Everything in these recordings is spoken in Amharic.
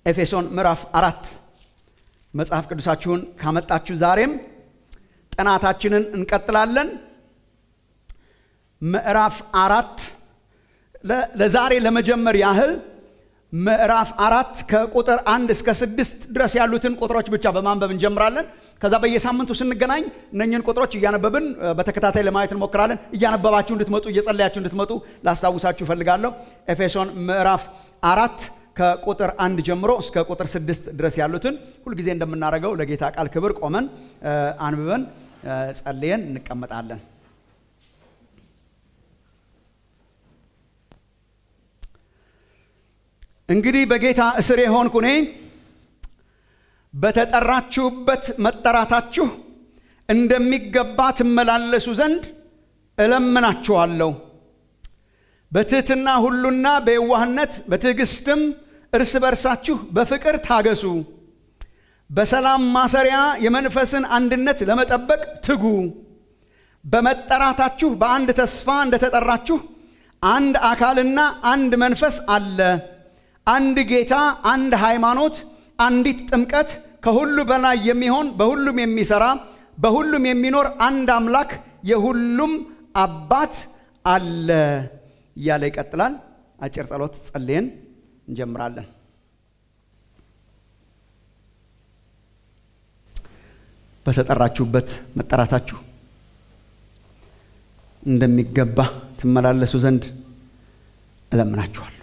ኤፌሶን ምዕራፍ አራት መጽሐፍ ቅዱሳችሁን ካመጣችሁ ዛሬም ጥናታችንን እንቀጥላለን። ምዕራፍ አራት ለዛሬ ለመጀመር ያህል ምዕራፍ አራት ከቁጥር አንድ እስከ ስድስት ድረስ ያሉትን ቁጥሮች ብቻ በማንበብ እንጀምራለን። ከዛ በየሳምንቱ ስንገናኝ እነኝህን ቁጥሮች እያነበብን በተከታታይ ለማየት እንሞክራለን። እያነበባችሁ እንድትመጡ እየጸለያችሁ እንድትመጡ ላስታውሳችሁ እፈልጋለሁ። ኤፌሶን ምዕራፍ አራት ከቁጥር አንድ ጀምሮ እስከ ቁጥር ስድስት ድረስ ያሉትን ሁልጊዜ እንደምናደርገው ለጌታ ቃል ክብር ቆመን አንብበን ጸልየን እንቀመጣለን። እንግዲህ በጌታ እስር የሆንኩ እኔ በተጠራችሁበት መጠራታችሁ እንደሚገባ ትመላለሱ ዘንድ እለምናችኋለሁ። በትሕትና ሁሉና በየዋህነት በትዕግስትም እርስ በርሳችሁ በፍቅር ታገሱ። በሰላም ማሰሪያ የመንፈስን አንድነት ለመጠበቅ ትጉ። በመጠራታችሁ በአንድ ተስፋ እንደተጠራችሁ አንድ አካልና አንድ መንፈስ አለ። አንድ ጌታ፣ አንድ ሃይማኖት፣ አንዲት ጥምቀት፣ ከሁሉ በላይ የሚሆን በሁሉም የሚሰራ በሁሉም የሚኖር አንድ አምላክ የሁሉም አባት አለ እያለ ይቀጥላል። አጭር ጸሎት ጸልየን እንጀምራለን። በተጠራችሁበት መጠራታችሁ እንደሚገባ ትመላለሱ ዘንድ እለምናችኋል።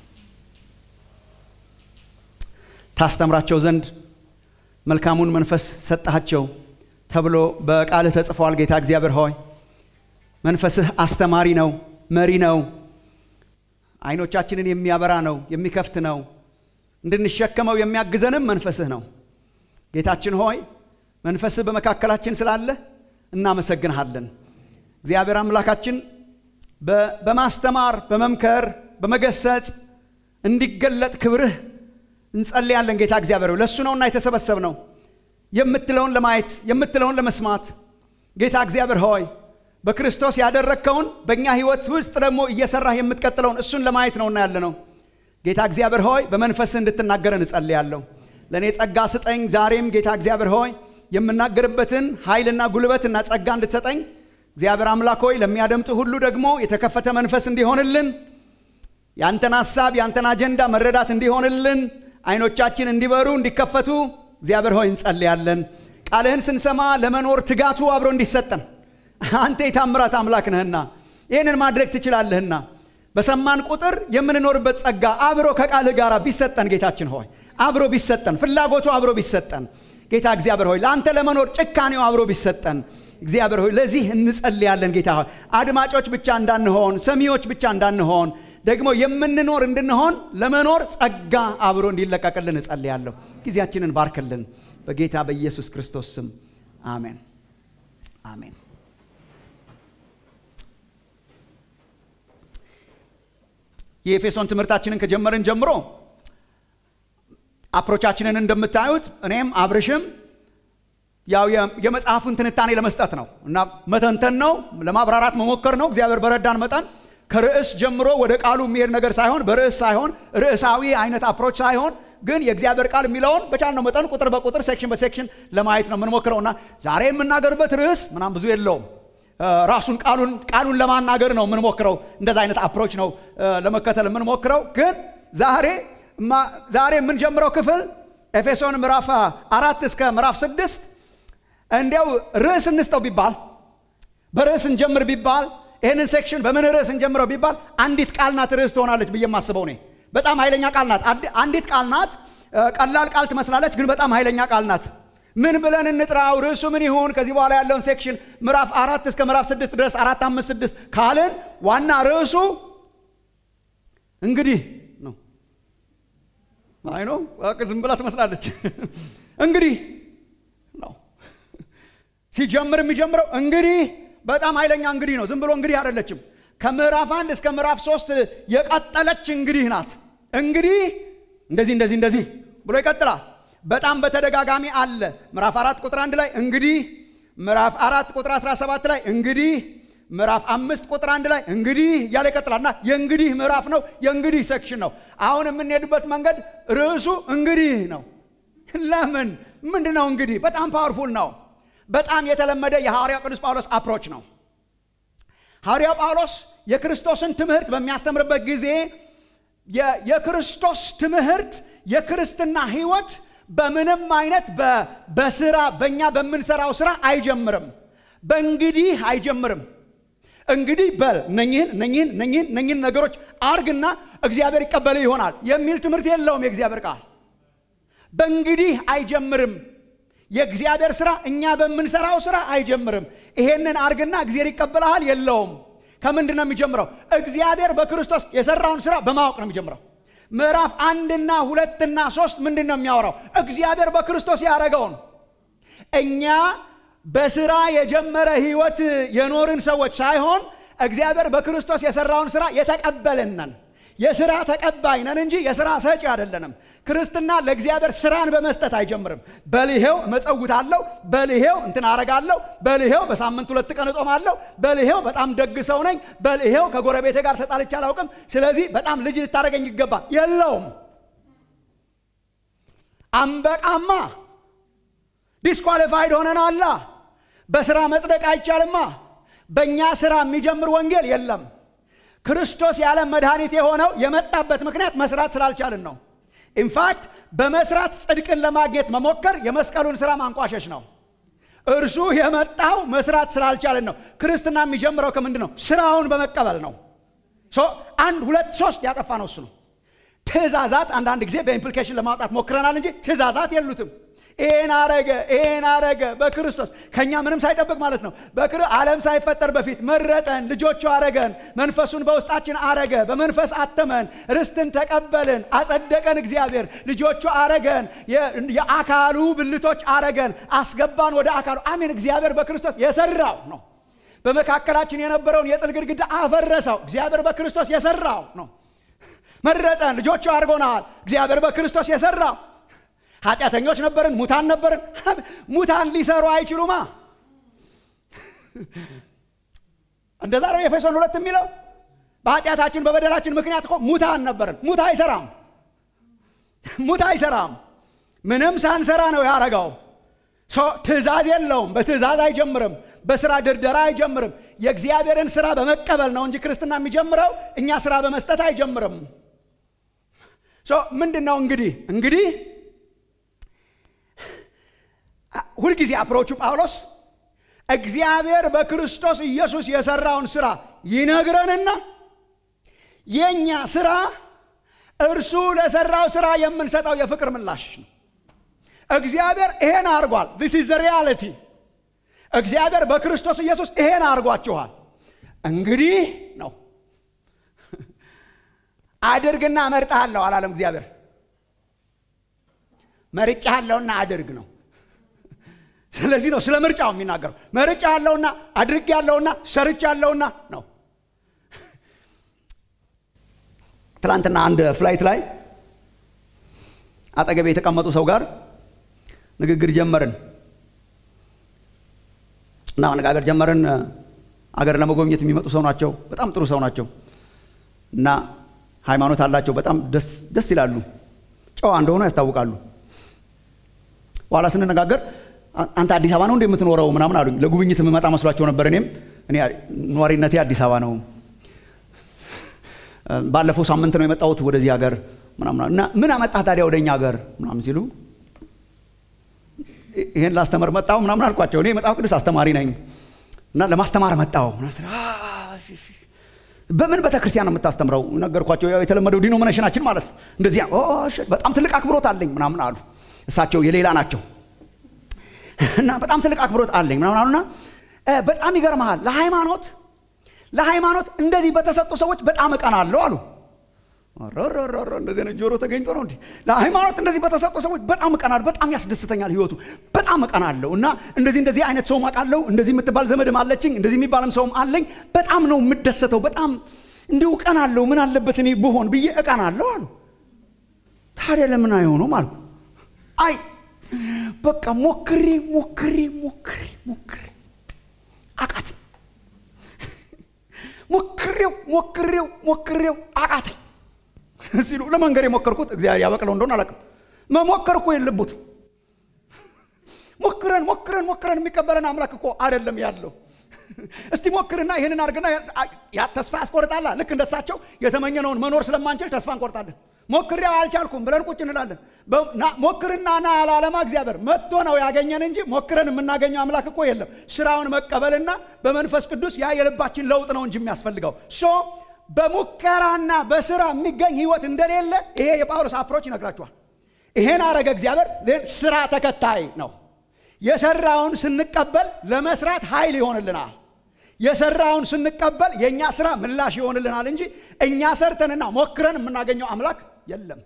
ታስተምራቸው ዘንድ መልካሙን መንፈስ ሰጠሃቸው ተብሎ በቃልህ ተጽፏል። ጌታ እግዚአብሔር ሆይ መንፈስህ አስተማሪ ነው፣ መሪ ነው፣ አይኖቻችንን የሚያበራ ነው፣ የሚከፍት ነው፣ እንድንሸከመው የሚያግዘንም መንፈስህ ነው። ጌታችን ሆይ መንፈስህ በመካከላችን ስላለ እናመሰግንሃለን። እግዚአብሔር አምላካችን በማስተማር በመምከር በመገሰጽ እንዲገለጥ ክብርህ እንጸልያለን። ጌታ እግዚአብሔር ለእሱ ነውና የተሰበሰብ ነው የምትለውን ለማየት የምትለውን ለመስማት ጌታ እግዚአብሔር ሆይ በክርስቶስ ያደረግከውን በእኛ ሕይወት ውስጥ ደግሞ እየሰራህ የምትቀጥለውን እሱን ለማየት ነውና ያለ ነው። ጌታ እግዚአብሔር ሆይ በመንፈስህ እንድትናገረን እጸልያለሁ። ለእኔ ጸጋ ስጠኝ። ዛሬም ጌታ እግዚአብሔር ሆይ የምናገርበትን ኃይልና ጉልበትና ጸጋ እንድትሰጠኝ እግዚአብሔር አምላክ ሆይ ለሚያደምጡ ሁሉ ደግሞ የተከፈተ መንፈስ እንዲሆንልን ያንተን ሐሳብ ያንተን አጀንዳ መረዳት እንዲሆንልን አይኖቻችን እንዲበሩ እንዲከፈቱ እግዚአብሔር ሆይ እንጸልያለን። ቃልህን ስንሰማ ለመኖር ትጋቱ አብሮ እንዲሰጠን አንተ የታምራት አምላክ ነህና ይህንን ማድረግ ትችላለህና በሰማን ቁጥር የምንኖርበት ጸጋ አብሮ ከቃልህ ጋር ቢሰጠን ጌታችን ሆይ አብሮ ቢሰጠን ፍላጎቱ አብሮ ቢሰጠን ጌታ እግዚአብሔር ሆይ ለአንተ ለመኖር ጭካኔው አብሮ ቢሰጠን እግዚአብሔር ሆይ ለዚህ እንጸልያለን። ጌታ ሆይ አድማጮች ብቻ እንዳንሆን፣ ሰሚዎች ብቻ እንዳንሆን ደግሞ የምንኖር እንድንሆን ለመኖር ጸጋ አብሮ እንዲለቀቅልን እጸልያለሁ። ጊዜያችንን ባርክልን በጌታ በኢየሱስ ክርስቶስ ስም አሜን፣ አሜን። የኤፌሶን ትምህርታችንን ከጀመርን ጀምሮ አፕሮቻችንን እንደምታዩት እኔም አብርሽም ያው የመጽሐፉን ትንታኔ ለመስጠት ነው እና መተንተን ነው፣ ለማብራራት መሞከር ነው። እግዚአብሔር በረዳን መጠን ከርዕስ ጀምሮ ወደ ቃሉ የሚሄድ ነገር ሳይሆን በርዕስ ሳይሆን ርዕሳዊ አይነት አፕሮች ሳይሆን ግን የእግዚአብሔር ቃል የሚለውን በቻልነው መጠን ቁጥር በቁጥር ሴክሽን በሴክሽን ለማየት ነው የምንሞክረው እና ዛሬ የምናገርበት ርዕስ ምናም ብዙ የለውም። ራሱን ቃሉን ቃሉን ለማናገር ነው የምንሞክረው። እንደዛ አይነት አፕሮች ነው ለመከተል የምንሞክረው። ግን ዛሬ ዛሬ የምንጀምረው ክፍል ኤፌሶን ምዕራፍ አራት እስከ ምዕራፍ ስድስት እንዲያው ርዕስ እንስጠው ቢባል በርዕስ እንጀምር ቢባል ይህንን ሴክሽን በምን ርዕስ እንጀምረው ቢባል አንዲት ቃል ናት ርዕስ ትሆናለች ብዬ የማስበው እኔ። በጣም ኃይለኛ ቃል ናት። አንዲት ቃል ናት። ቀላል ቃል ትመስላለች፣ ግን በጣም ኃይለኛ ቃል ናት። ምን ብለን እንጥራው? ርዕሱ ምን ይሁን? ከዚህ በኋላ ያለውን ሴክሽን ምዕራፍ አራት እስከ ምዕራፍ ስድስት ድረስ አራት አምስት ስድስት ካልን ዋና ርዕሱ እንግዲህ ነው። አይ ነው ዝም ብላ ትመስላለች። እንግዲህ ነው ሲጀምር የሚጀምረው እንግዲህ በጣም ኃይለኛ እንግዲህ ነው። ዝም ብሎ እንግዲህ አይደለችም። ከምዕራፍ አንድ እስከ ምዕራፍ ሶስት የቀጠለች እንግዲህ ናት። እንግዲህ እንደዚህ እንደዚህ እንደዚህ ብሎ ይቀጥላል። በጣም በተደጋጋሚ አለ። ምዕራፍ አራት ቁጥር አንድ ላይ እንግዲህ፣ ምዕራፍ አራት ቁጥር 17 ላይ እንግዲህ፣ ምዕራፍ አምስት ቁጥር አንድ ላይ እንግዲህ እያለ ይቀጥላልና የእንግዲህ ምዕራፍ ነው፣ የእንግዲህ ሴክሽን ነው። አሁን የምንሄድበት መንገድ ርዕሱ እንግዲህ ነው። ለምን ምንድን ነው እንግዲህ? በጣም ፓወርፉል ነው። በጣም የተለመደ የሐዋርያው ቅዱስ ጳውሎስ አፕሮች ነው። ሐዋርያው ጳውሎስ የክርስቶስን ትምህርት በሚያስተምርበት ጊዜ የክርስቶስ ትምህርት የክርስትና ሕይወት በምንም አይነት በስራ በእኛ በምንሰራው ስራ አይጀምርም። በእንግዲህ አይጀምርም። እንግዲህ በል እነኝህን እነኝህን እነኝህን እነኝህን ነገሮች አርግና እግዚአብሔር ይቀበልህ ይሆናል የሚል ትምህርት የለውም የእግዚአብሔር ቃል። በእንግዲህ አይጀምርም። የእግዚአብሔር ስራ እኛ በምንሰራው ስራ አይጀምርም። ይሄንን አርግና እግዚአብሔር ይቀበልሃል የለውም። ከምንድን ነው የሚጀምረው? እግዚአብሔር በክርስቶስ የሰራውን ስራ በማወቅ ነው የሚጀምረው። ምዕራፍ አንድና ሁለትና ሶስት ምንድን ነው የሚያወራው? እግዚአብሔር በክርስቶስ ያደረገውን እኛ በስራ የጀመረ ህይወት የኖርን ሰዎች ሳይሆን እግዚአብሔር በክርስቶስ የሰራውን ስራ የተቀበልን ነን። የስራ ተቀባይ ነን እንጂ የስራ ሰጪ አይደለንም። ክርስትና ለእግዚአብሔር ስራን በመስጠት አይጀምርም። በልሄው መጸውታለሁ፣ በልሄው እንትን አረጋለሁ፣ በልሄው በሳምንት ሁለት ቀን እጦማለሁ፣ በልሄው በጣም ደግ ሰው ነኝ፣ በልሄው ከጎረቤቴ ጋር ተጣልቼ አላውቅም፣ ስለዚህ በጣም ልጅ ልታደረገኝ ይገባል። የለውም። አንበቃማ ዲስኳሊፋይድ ሆነናላ። በስራ መጽደቅ አይቻልማ። በእኛ ስራ የሚጀምር ወንጌል የለም። ክርስቶስ የዓለም መድኃኒት የሆነው የመጣበት ምክንያት መስራት ስላልቻልን ነው። ኢንፋክት በመስራት ጽድቅን ለማግኘት መሞከር የመስቀሉን ስራ ማንቋሸሽ ነው። እርሱ የመጣው መስራት ስላልቻልን ነው። ክርስትና የሚጀምረው ከምንድን ነው? ስራውን በመቀበል ነው። አንድ ሁለት ሶስት ያጠፋ ነው እሱ ነው። ትእዛዛት አንዳንድ ጊዜ በኢምፕሊኬሽን ለማውጣት ሞክረናል እንጂ ትእዛዛት የሉትም። ይህን አረገ ይህን አረገ በክርስቶስ ከእኛ ምንም ሳይጠብቅ ማለት ነው። ዓለም ሳይፈጠር በፊት መረጠን፣ ልጆቹ አረገን፣ መንፈሱን በውስጣችን አረገ፣ በመንፈስ አተመን፣ ርስትን ተቀበልን፣ አጸደቀን። እግዚአብሔር ልጆቹ አረገን፣ የአካሉ ብልቶች አረገን፣ አስገባን ወደ አካሉ። አሜን። እግዚአብሔር በክርስቶስ የሰራው ነው። በመካከላችን የነበረውን የጥል ግድግዳ አፈረሰው። እግዚአብሔር በክርስቶስ የሰራው ነው። መረጠን፣ ልጆቹ አድርጎናል። እግዚአብሔር በክርስቶስ የሰራው ኃጢአተኞች ነበርን፣ ሙታን ነበርን። ሙታን ሊሰሩ አይችሉማ። እንደዛ ነው ኤፌሶን ሁለት የሚለው በኃጢአታችን በበደላችን ምክንያት እኮ ሙታን ነበርን። ሙት አይሰራም፣ ሙት አይሰራም። ምንም ሳንሰራ ነው ያረገው። ትእዛዝ የለውም። በትእዛዝ አይጀምርም። በስራ ድርደራ አይጀምርም። የእግዚአብሔርን ስራ በመቀበል ነው እንጂ ክርስትና የሚጀምረው እኛ ስራ በመስጠት አይጀምርም። ምንድን ነው እንግዲህ እንግዲህ ሁልጊዜ አፕሮቹ ጳውሎስ እግዚአብሔር በክርስቶስ ኢየሱስ የሰራውን ስራ ይነግረንና የእኛ ስራ እርሱ ለሰራው ስራ የምንሰጠው የፍቅር ምላሽ ነው። እግዚአብሔር ይሄን አድርጓል። ዚስ ኢዝ ሪያሊቲ። እግዚአብሔር በክርስቶስ ኢየሱስ ይሄን አድርጓችኋል። እንግዲህ ነው አድርግና እመርጥሃለሁ አላለም። እግዚአብሔር መርጬሃለሁና አድርግ ነው። ስለዚህ ነው ስለ ምርጫው የሚናገረው። መርጫ ያለውና አድርግ ያለውና ሰርች ያለውና ነው። ትላንትና አንድ ፍላይት ላይ አጠገቤ የተቀመጡ ሰው ጋር ንግግር ጀመርን እና መነጋገር ጀመርን። አገር ለመጎብኘት የሚመጡ ሰው ናቸው። በጣም ጥሩ ሰው ናቸው እና ሃይማኖት አላቸው። በጣም ደስ ይላሉ። ጨዋ እንደሆኑ ያስታውቃሉ። በኋላ ስንነጋገር አንተ አዲስ አበባ ነው እንደ የምትኖረው ምናምን አሉኝ። ለጉብኝት የምመጣ መስሏቸው ነበር። እኔም እኔ ነዋሪነቴ አዲስ አበባ ነው። ባለፈው ሳምንት ነው የመጣሁት ወደዚህ ሀገር ምናምን እና ምን አመጣህ ታዲያ ወደ እኛ ሀገር ምናምን ሲሉ ይሄን ላስተምር መጣሁ ምናምን አልኳቸው። እኔ መጽሐፍ ቅዱስ አስተማሪ ነኝ እና ለማስተማር መጣሁ። በምን ቤተ ክርስቲያን ነው የምታስተምረው? ነገርኳቸው። ያው የተለመደው ዲኖሚኔሽናችን ማለት ነው። እንደዚያ በጣም ትልቅ አክብሮት አለኝ ምናምን አሉ። እሳቸው የሌላ ናቸው እና በጣም ትልቅ አክብሮት አለኝ ምናምን አሉና በጣም ይገርመሃል ለሃይማኖት ለሃይማኖት እንደዚህ በተሰጡ ሰዎች በጣም እቀናለሁ አሉ። እንደዚህ አይነት ጆሮ ተገኝቶ ነው እንዲህ ለሃይማኖት እንደዚህ በተሰጡ ሰዎች በጣም እቀናለሁ። በጣም ያስደስተኛል ህይወቱ በጣም እቀናለሁ እና እንደዚህ እንደዚህ አይነት ሰውም አውቃለሁ። እንደዚህ የምትባል ዘመድም አለችኝ። እንደዚህ የሚባልም ሰውም አለኝ። በጣም ነው የምደሰተው። በጣም እንዲሁ እቀናለሁ። ምን አለበት እኔ ብሆን ብዬ እቀናለሁ አሉ። ታዲያ ለምን አይሆኑም አልኩ። አይ በቃ ሞክሬ ሞክሬ ሞክሬ ሞክሬ አቃት ሞክሬው ሞክሬው ሞክሬው አቃተኝ ሲሉ ለመንገድ የሞከርኩት እግዚአብሔር ያበቅለው እንደሆነ አላውቅም። መሞከር እኮ የለቡት ሞክረን ሞክረን ሞክረን የሚቀበለን አምላክ እኮ አይደለም ያለው። እስቲ ሞክርና ይህንን አድርግና ያ ተስፋ ያስቆርጣላ። ልክ እንደሳቸው የተመኘነውን መኖር ስለማንችል ተስፋ እንቆርጣለን። ሞክሬው አልቻልኩም ብለን ቁጭ እንላለን። ሞክርና ና ያላለማ እግዚአብሔር መጥቶ ነው ያገኘን እንጂ ሞክረን የምናገኘው አምላክ እኮ የለም። ስራውን መቀበልና በመንፈስ ቅዱስ ያ የልባችን ለውጥ ነው እንጂ የሚያስፈልገው ሶ በሙከራና በስራ የሚገኝ ህይወት እንደሌለ ይሄ የጳውሎስ አፕሮች ይነግራችኋል። ይሄን አረገ እግዚአብሔር ስራ ተከታይ ነው። የሰራውን ስንቀበል ለመስራት ኃይል ይሆንልናል። የሰራውን ስንቀበል የእኛ ስራ ምላሽ ይሆንልናል እንጂ እኛ ሰርተንና ሞክረን የምናገኘው አምላክ የለም።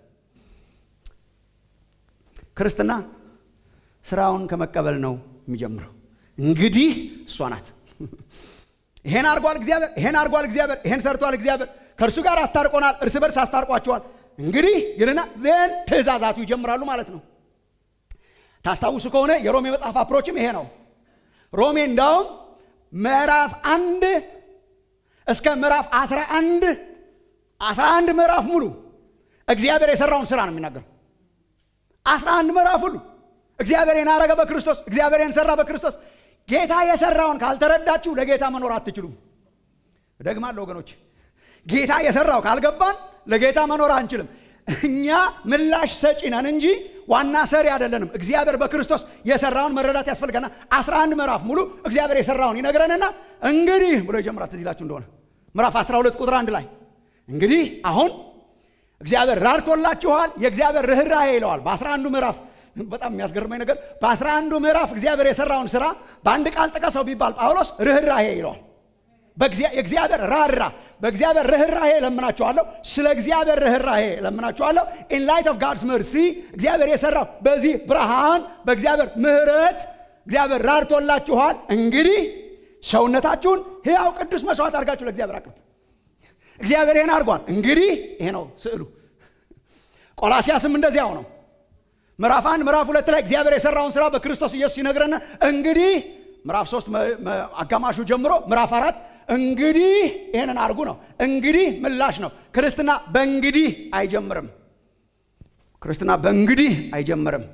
ክርስትና ስራውን ከመቀበል ነው የሚጀምረው። እንግዲህ እሷ ናት። ይሄን አድርጓል እግዚአብሔር፣ ይሄን አድርጓል እግዚአብሔር፣ ይሄን ሰርቷል እግዚአብሔር፣ ከእርሱ ጋር አስታርቆናል፣ እርስ በርስ አስታርቋቸዋል። እንግዲህ ይልና ዜን ትእዛዛቱ ይጀምራሉ ማለት ነው። ታስታውሱ ከሆነ የሮሜ መጽሐፍ አፕሮችም ይሄ ነው። ሮሜ እንዳውም ምዕራፍ አንድ እስከ ምዕራፍ አስራ አንድ አስራ አንድ ምዕራፍ ሙሉ እግዚአብሔር የሰራውን ስራ ነው የሚናገር። አስራ አንድ ምዕራፍ ሁሉ እግዚአብሔር አረገ በክርስቶስ እግዚአብሔር ሰራ በክርስቶስ። ጌታ የሰራውን ካልተረዳችሁ ለጌታ መኖር አትችሉም። እደግማለሁ ወገኖች፣ ጌታ የሰራው ካልገባን ለጌታ መኖር አንችልም። እኛ ምላሽ ሰጪ ነን እንጂ ዋና ሰሪ አይደለንም። እግዚአብሔር በክርስቶስ የሰራውን መረዳት ያስፈልገና 11 ምዕራፍ ሙሉ እግዚአብሔር የሰራውን ይነግረንና እንግዲህ ብሎ ይጀምራል። ትዝ ይላችሁ እንደሆነ ምዕራፍ 12 ቁጥር አንድ ላይ እንግዲህ አሁን እግዚአብሔር ራርቶላችኋል፣ የእግዚአብሔር ርኅራሄ ይለዋል። በ11 ምዕራፍ በጣም የሚያስገርመኝ ነገር በ11 ምዕራፍ እግዚአብሔር የሰራውን ስራ በአንድ ቃል ጥቀሰው ቢባል ጳውሎስ ርኅራሄ ይለዋል። የእግዚአብሔር ራራ በእግዚአብሔር ርኅራሄ ለምናችኋለሁ። ስለ እግዚአብሔር ርኅራሄ ለምናችኋለሁ። ኢን ላይት ኦፍ ጋድስ መርሲ እግዚአብሔር የሰራው በዚህ ብርሃን በእግዚአብሔር ምሕረት እግዚአብሔር ራርቶላችኋል። እንግዲህ ሰውነታችሁን ሕያው ቅዱስ መስዋዕት አድርጋችሁ ለእግዚአብሔር አቅርቡ። እግዚአብሔር ይህን አድርጓል። እንግዲህ ይሄ ነው ስዕሉ። ቆላሲያስም እንደዚያው ነው። ምዕራፍ አንድ ምዕራፍ ሁለት ላይ እግዚአብሔር የሰራውን ስራ በክርስቶስ ኢየሱስ ይነግረና እንግዲህ ምዕራፍ ሶስት አጋማሹ ጀምሮ ምዕራፍ አራት እንግዲህ ይህንን አድርጉ ነው። እንግዲህ ምላሽ ነው። ክርስትና በእንግዲህ አይጀምርም። ክርስትና በእንግዲህ አይጀምርም።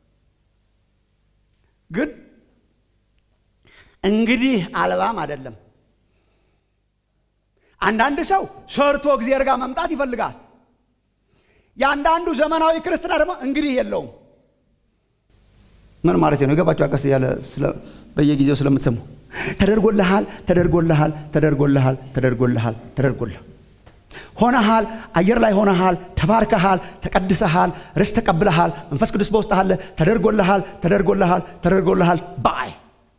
ግን እንግዲህ አልባም አይደለም። አንዳንድ ሰው ሰርቶ እግዚአብሔር ጋር መምጣት ይፈልጋል። የአንዳንዱ ዘመናዊ ክርስትና ደግሞ እንግዲህ የለውም። ምን ማለት ነው? የገባቸው ቀስ እያለ በየጊዜው ስለምትሰሙ ተደርጎልሃል፣ ተደርጎልሃል፣ ተደርጎልሃል፣ ተደርጎልሃል፣ ተደርጎልሃል፣ ሆነሃል፣ አየር ላይ ሆነሃል፣ ተባርከሃል፣ ተቀድሰሃል፣ ርስት ተቀብለሃል፣ መንፈስ ቅዱስ በውስጥ አለ፣ ተደርጎልሃል፣ ተደርጎልሃል፣ ተደርጎልሃል ባይ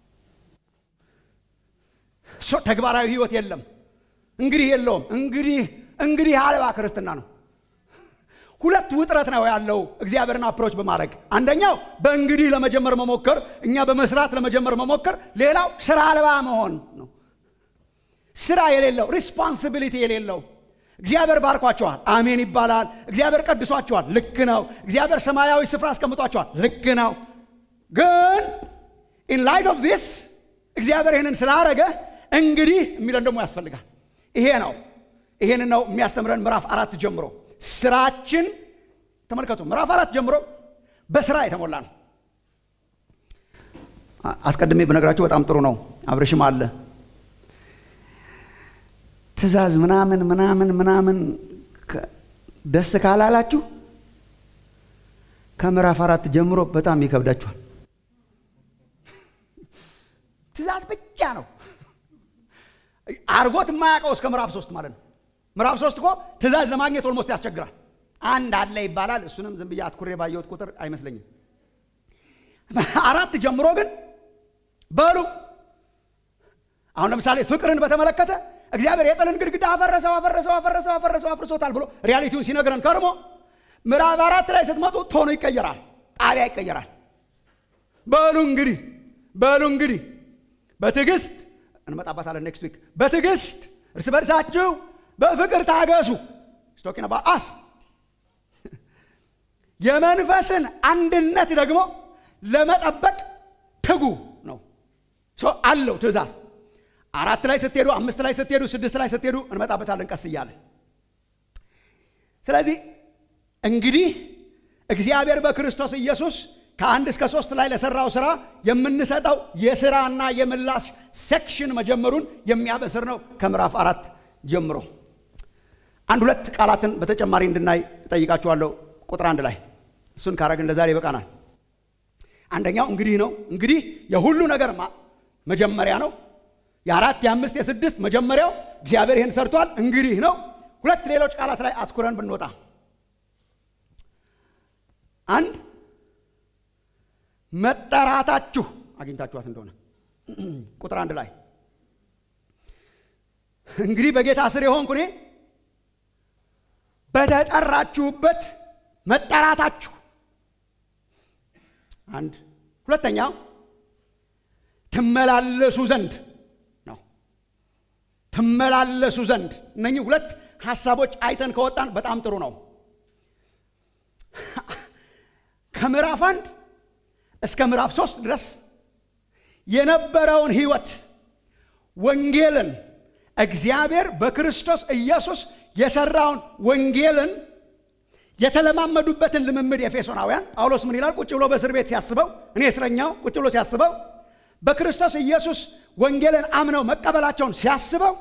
ተግባራዊ ህይወት የለም። እንግዲህ የለውም። እንግዲህ እንግዲህ አልባ ክርስትና ነው። ሁለት ውጥረት ነው ያለው እግዚአብሔርን አፕሮች በማድረግ አንደኛው በእንግዲህ ለመጀመር መሞከር፣ እኛ በመስራት ለመጀመር መሞከር። ሌላው ስራ አልባ መሆን ነው። ስራ የሌለው ሪስፖንሲቢሊቲ የሌለው እግዚአብሔር ባርኳቸዋል፣ አሜን ይባላል። እግዚአብሔር ቀድሷቸዋል፣ ልክ ነው። እግዚአብሔር ሰማያዊ ስፍራ አስቀምጧቸዋል፣ ልክ ነው። ግን ኢን ላይት ኦፍ ዚስ እግዚአብሔር ይህንን ስላረገ እንግዲህ የሚለን ደግሞ ያስፈልጋል። ይሄ ነው ይሄን ነው የሚያስተምረን ምዕራፍ አራት ጀምሮ ስራችን ተመልከቱ። ምዕራፍ አራት ጀምሮ በስራ የተሞላ ነው። አስቀድሜ በነገራችሁ በጣም ጥሩ ነው። አብረሽም አለ ትእዛዝ ምናምን ምናምን ምናምን ደስ ካላላችሁ ከምዕራፍ አራት ጀምሮ በጣም ይከብዳችኋል። ትእዛዝ ብቻ ነው አርጎት የማያውቀው እስከ ምዕራፍ ሶስት ማለት ነው። ምዕራፍ ሶስት እኮ ትእዛዝ ለማግኘት ኦልሞስት ያስቸግራል። አንድ አለ ይባላል። እሱንም ዝም ብዬ አትኩሬ ባየሁት ቁጥር አይመስለኝም። አራት ጀምሮ ግን በሉ አሁን ለምሳሌ ፍቅርን በተመለከተ እግዚአብሔር የጥልን ግድግዳ አፈረሰው አፈረሰው አፈረሰው አፈረሰው አፍርሶታል ብሎ ሪያሊቲውን ሲነግረን ከርሞ ምዕራፍ አራት ላይ ስትመጡ ቶኑ ይቀየራል፣ ጣቢያ ይቀየራል። በሉ እንግዲህ በሉ እንግዲህ በትዕግስት እንመጣባታለን ኔክስት ዊክ በትዕግስት እርስ በርሳችሁ በፍቅር ታገሱ ስቶኪን አስ የመንፈስን አንድነት ደግሞ ለመጠበቅ ትጉ ነው አለው ትእዛዝ አራት ላይ ስትሄዱ፣ አምስት ላይ ስትሄዱ፣ ስድስት ላይ ስትሄዱ እንመጣበታለን ቀስ እያለ። ስለዚህ እንግዲህ እግዚአብሔር በክርስቶስ ኢየሱስ ከአንድ እስከ ሶስት ላይ ለሰራው ስራ የምንሰጠው የስራና የምላሽ ሴክሽን መጀመሩን የሚያበስር ነው። ከምዕራፍ አራት ጀምሮ አንድ ሁለት ቃላትን በተጨማሪ እንድናይ እጠይቃችኋለሁ። ቁጥር አንድ ላይ እሱን ካረግን ለዛሬ ይበቃናል። አንደኛው እንግዲህ ነው። እንግዲህ የሁሉ ነገር መጀመሪያ ነው። የአራት የአምስት የስድስት መጀመሪያው እግዚአብሔር ይህን ሰርቷል። እንግዲህ ነው። ሁለት ሌሎች ቃላት ላይ አትኩረን ብንወጣ አንድ መጠራታችሁ አግኝታችኋት እንደሆነ ቁጥር አንድ ላይ እንግዲህ በጌታ ስር የሆንኩ እኔ በተጠራችሁበት መጠራታችሁ አንድ ሁለተኛው ትመላለሱ ዘንድ ነው። ትመላለሱ ዘንድ እነኚህ ሁለት ሀሳቦች አይተን ከወጣን በጣም ጥሩ ነው። ከምዕራፍ አንድ እስከ ምዕራፍ ሶስት ድረስ የነበረውን ህይወት ወንጌልን እግዚአብሔር በክርስቶስ ኢየሱስ የሰራውን ወንጌልን የተለማመዱበትን ልምምድ ኤፌሶናውያን ጳውሎስ ምን ይላል? ቁጭ ብሎ በእስር ቤት ሲያስበው እኔ እስረኛው ቁጭ ብሎ ሲያስበው በክርስቶስ ኢየሱስ ወንጌልን አምነው መቀበላቸውን ሲያስበው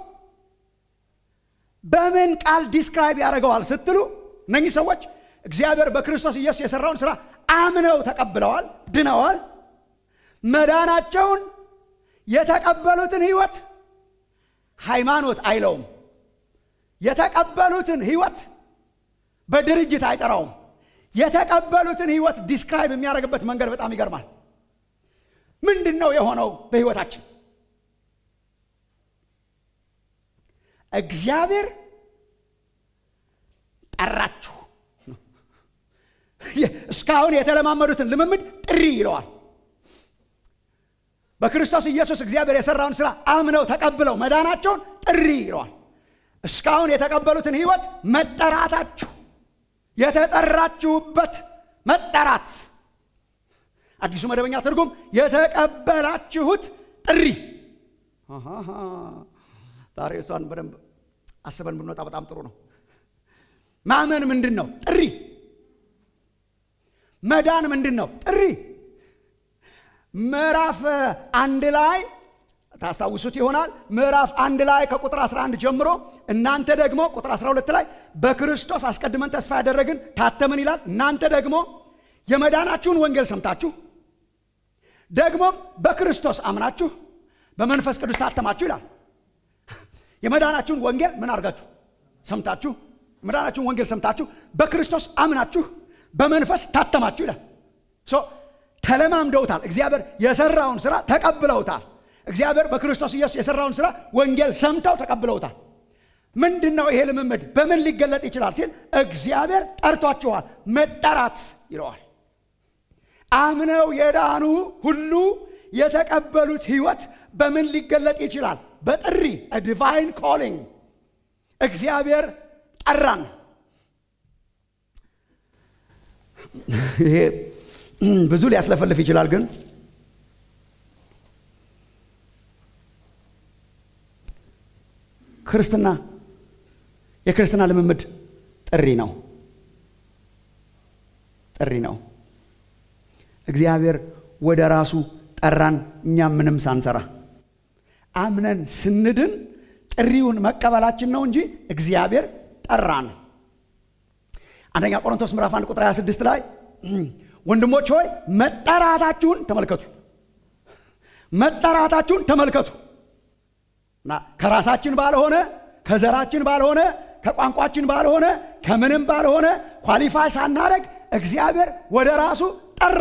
በምን ቃል ዲስክራይብ ያደርገዋል ስትሉ እነኚህ ሰዎች እግዚአብሔር በክርስቶስ ኢየሱስ የሰራውን ስራ አምነው ተቀብለዋል፣ ድነዋል። መዳናቸውን የተቀበሉትን ህይወት ሃይማኖት አይለውም። የተቀበሉትን ህይወት በድርጅት አይጠራውም። የተቀበሉትን ህይወት ዲስክራይብ የሚያደርግበት መንገድ በጣም ይገርማል። ምንድን ነው የሆነው በህይወታችን? እግዚአብሔር ጠራችሁ። እስካሁን የተለማመዱትን ልምምድ ጥሪ ይለዋል። በክርስቶስ ኢየሱስ እግዚአብሔር የሰራውን ስራ አምነው ተቀብለው መዳናቸውን ጥሪ ይለዋል። እስካሁን የተቀበሉትን ህይወት መጠራታችሁ፣ የተጠራችሁበት መጠራት። አዲሱ መደበኛ ትርጉም የተቀበላችሁት ጥሪ። ዛሬ እሷን በደንብ አስበን ብንወጣ በጣም ጥሩ ነው። ማመን ምንድን ነው? ጥሪ። መዳን ምንድን ነው? ጥሪ። ምዕራፍ አንድ ላይ ታስታውሱት ይሆናል። ምዕራፍ አንድ ላይ ከቁጥር 11 ጀምሮ እናንተ ደግሞ ቁጥር 12 ላይ በክርስቶስ አስቀድመን ተስፋ ያደረግን ታተምን ይላል። እናንተ ደግሞ የመዳናችሁን ወንጌል ሰምታችሁ ደግሞም በክርስቶስ አምናችሁ በመንፈስ ቅዱስ ታተማችሁ ይላል። የመዳናችሁን ወንጌል ምን አድርጋችሁ ሰምታችሁ፣ የመዳናችሁን ወንጌል ሰምታችሁ በክርስቶስ አምናችሁ በመንፈስ ታተማችሁ ይላል። ተለማምደውታል። እግዚአብሔር የሰራውን ስራ ተቀብለውታል። እግዚአብሔር በክርስቶስ ኢየሱስ የሰራውን ስራ ወንጌል ሰምተው ተቀብለውታል። ምንድን ነው ይሄ ልምምድ? በምን ሊገለጥ ይችላል ሲል እግዚአብሔር ጠርቷችኋል። መጠራት ይለዋል። አምነው የዳኑ ሁሉ የተቀበሉት ህይወት በምን ሊገለጥ ይችላል? በጥሪ ዲቫይን ኮሊንግ። እግዚአብሔር ጠራን። ይሄ ብዙ ሊያስለፈልፍ ይችላል ግን ክርስትና የክርስትና ልምምድ ጥሪ ነው። ጥሪ ነው። እግዚአብሔር ወደ ራሱ ጠራን፣ እኛም ምንም ሳንሰራ አምነን ስንድን ጥሪውን መቀበላችን ነው እንጂ እግዚአብሔር ጠራን። አንደኛ ቆሮንቶስ ምዕራፍ 1 ቁጥር 26 ላይ ወንድሞች ሆይ መጠራታችሁን ተመልከቱ፣ መጠራታችሁን ተመልከቱ እና ከራሳችን ባልሆነ ከዘራችን ባልሆነ ከቋንቋችን ባልሆነ ከምንም ባልሆነ ኳሊፋይ ሳናደረግ እግዚአብሔር ወደ ራሱ ጠራ።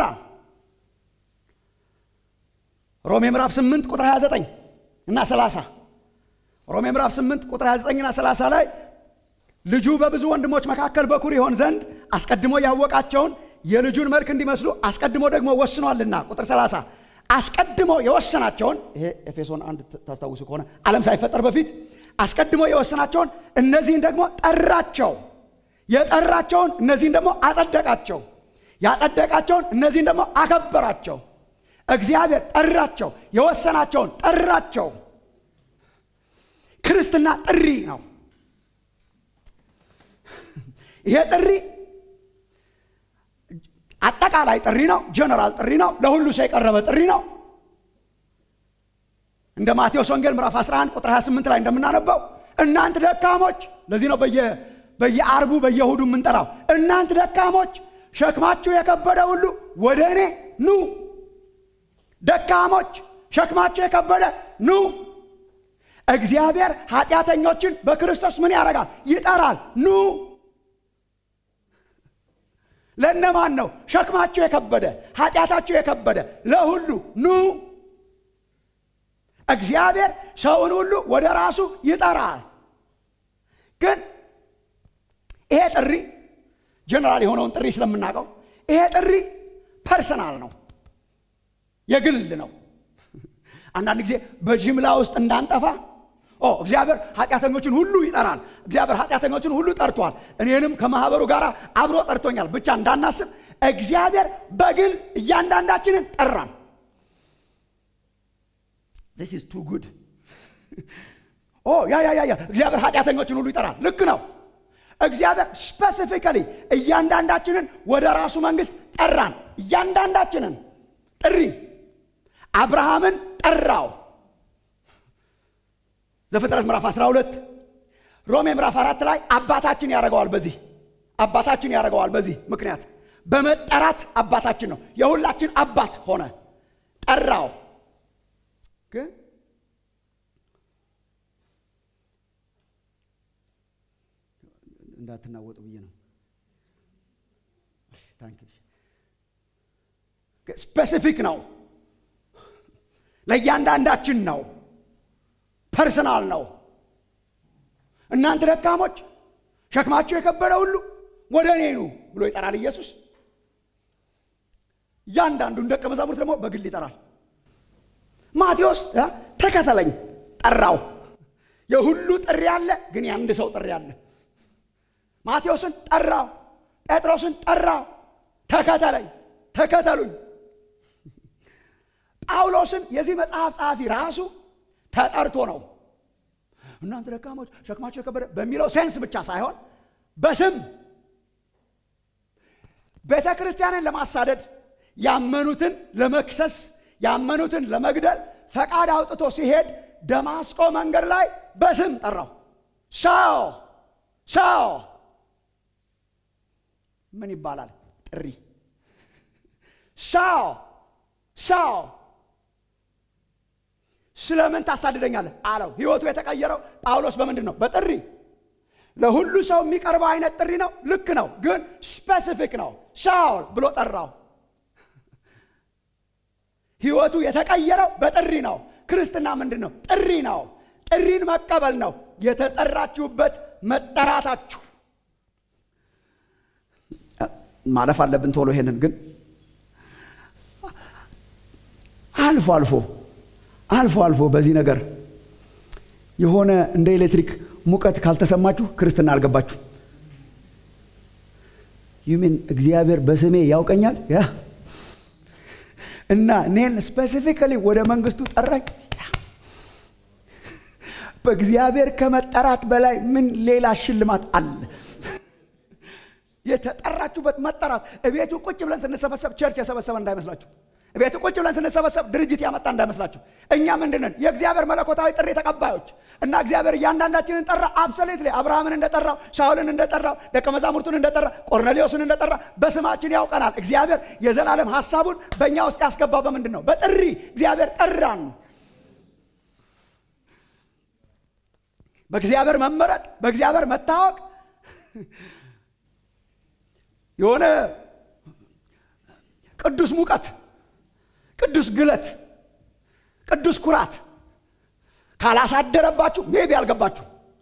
ሮሜ ምዕራፍ 8 ቁጥር 29 እና 30 ሮሜ ምዕራፍ 8 ቁጥር 29 እና 30 ላይ ልጁ በብዙ ወንድሞች መካከል በኩር ይሆን ዘንድ አስቀድሞ ያወቃቸውን የልጁን መልክ እንዲመስሉ አስቀድሞ ደግሞ ወስኗልና። ቁጥር 30 አስቀድሞ የወሰናቸውን ይሄ ኤፌሶን አንድ ታስታውሱ ከሆነ ዓለም ሳይፈጠር በፊት አስቀድሞ የወሰናቸውን እነዚህን ደግሞ ጠራቸው። የጠራቸውን እነዚህን ደግሞ አጸደቃቸው። ያጸደቃቸውን እነዚህን ደግሞ አከበራቸው። እግዚአብሔር ጠራቸው፣ የወሰናቸውን ጠራቸው። ክርስትና ጥሪ ነው። ይሄ ጥሪ አጠቃላይ ጥሪ ነው። ጀነራል ጥሪ ነው። ለሁሉ ሰው የቀረበ ጥሪ ነው። እንደ ማቴዎስ ወንጌል ምዕራፍ 11 ቁጥር 28 ላይ እንደምናነበው እናንት ደካሞች፣ ለዚህ ነው በየአርቡ በየእሁዱ የምንጠራው እናንት ደካሞች ሸክማችሁ የከበደ ሁሉ ወደ እኔ ኑ። ደካሞች ሸክማችሁ የከበደ ኑ። እግዚአብሔር ኃጢአተኞችን በክርስቶስ ምን ያደርጋል? ይጠራል። ኑ። ለእነማን ነው? ሸክማችሁ የከበደ ኃጢአታችሁ የከበደ ለሁሉ ኑ። እግዚአብሔር ሰውን ሁሉ ወደ ራሱ ይጠራል። ግን ይሄ ጥሪ ጀነራል የሆነውን ጥሪ ስለምናውቀው ይሄ ጥሪ ፐርሰናል ነው፣ የግል ነው። አንዳንድ ጊዜ በጅምላ ውስጥ እንዳንጠፋ ኦ እግዚአብሔር ኃጢአተኞችን ሁሉ ይጠራል። እግዚአብሔር ኃጢአተኞችን ሁሉ ጠርቷል፣ እኔንም ከማህበሩ ጋር አብሮ ጠርቶኛል ብቻ እንዳናስብ እግዚአብሔር በግል እያንዳንዳችንን ጠራን። ዚስ ኢዝ ቱ ጉድ። ኦ ያ ያ ያ እግዚአብሔር ኃጢአተኞችን ሁሉ ይጠራል። ልክ ነው። እግዚአብሔር ስፔሲፊካሊ እያንዳንዳችንን ወደ ራሱ መንግስት ጠራን። እያንዳንዳችንን ጥሪ አብርሃምን ጠራው። ዘፍጥረት ምዕራፍ 12 ሮሜ ምዕራፍ አራት ላይ አባታችን ያደርገዋል። በዚህ አባታችን ያደርገዋል። በዚህ ምክንያት በመጠራት አባታችን ነው። የሁላችን አባት ሆነ፣ ጠራው። ግን እንዳትናወጡ ብዬ ነው። ስፔሲፊክ ነው፣ ለእያንዳንዳችን ነው፣ ፐርሰናል ነው። እናንተ ደካሞች ሸክማችሁ የከበደ ሁሉ ወደ እኔ ኑ ብሎ ይጠራል ኢየሱስ። እያንዳንዱን ደቀ መዛሙርት ደግሞ በግል ይጠራል። ማቴዎስ ተከተለኝ ጠራው። የሁሉ ጥሪ አለ፣ ግን የአንድ ሰው ጥሪ አለ። ማቴዎስን ጠራው፣ ጴጥሮስን ጠራው፣ ተከተለኝ፣ ተከተሉኝ። ጳውሎስን የዚህ መጽሐፍ ጸሐፊ ራሱ ተጠርቶ ነው። እናንተ ደካሞች ሸክማቸው የከበደ በሚለው ሴንስ ብቻ ሳይሆን በስም ቤተ ክርስቲያንን ለማሳደድ ያመኑትን ለመክሰስ ያመኑትን ለመግደል ፈቃድ አውጥቶ ሲሄድ ደማስቆ መንገድ ላይ በስም ጠራው። ሰው ሰው ምን ይባላል? ጥሪ ሰው ሰው ስለምን ታሳድደኛለህ አለው። ህይወቱ የተቀየረው ጳውሎስ በምንድን ነው? በጥሪ ለሁሉ ሰው የሚቀርበው አይነት ጥሪ ነው። ልክ ነው፣ ግን ስፔሲፊክ ነው። ሳውል ብሎ ጠራው። ህይወቱ የተቀየረው በጥሪ ነው። ክርስትና ምንድን ነው? ጥሪ ነው። ጥሪን መቀበል ነው። የተጠራችሁበት መጠራታችሁ ማለፍ አለብን ቶሎ። ይሄንን ግን አልፎ አልፎ አልፎ አልፎ በዚህ ነገር የሆነ እንደ ኤሌክትሪክ ሙቀት ካልተሰማችሁ ክርስትና አልገባችሁ። ዩሚን እግዚአብሔር በስሜ ያውቀኛል ያ እና እኔን ስፔሲፊካሊ ወደ መንግስቱ ጠራኝ። በእግዚአብሔር ከመጠራት በላይ ምን ሌላ ሽልማት አለ? የተጠራችሁበት መጠራት። እቤቱ ቁጭ ብለን ስንሰበሰብ ቸርች የሰበሰበ እንዳይመስላችሁ። ቤት ቁጭ ብለን ስንሰበሰብ ድርጅት ያመጣ እንዳይመስላችሁ። እኛ ምንድነን? የእግዚአብሔር መለኮታዊ ጥሪ ተቀባዮች እና እግዚአብሔር እያንዳንዳችንን ጠራ። አብሶሌትሊ አብርሃምን እንደጠራው፣ ሳውልን እንደጠራው፣ ደቀ መዛሙርቱን እንደጠራ፣ ቆርኔሌዎስን እንደጠራ በስማችን ያውቀናል። እግዚአብሔር የዘላለም ሀሳቡን በእኛ ውስጥ ያስገባው በምንድን ነው? በጥሪ እግዚአብሔር ጠራን። በእግዚአብሔር መመረጥ፣ በእግዚአብሔር መታወቅ የሆነ ቅዱስ ሙቀት ቅዱስ ግለት ቅዱስ ኩራት ካላሳደረባችሁ ሜቢ አልገባችሁ።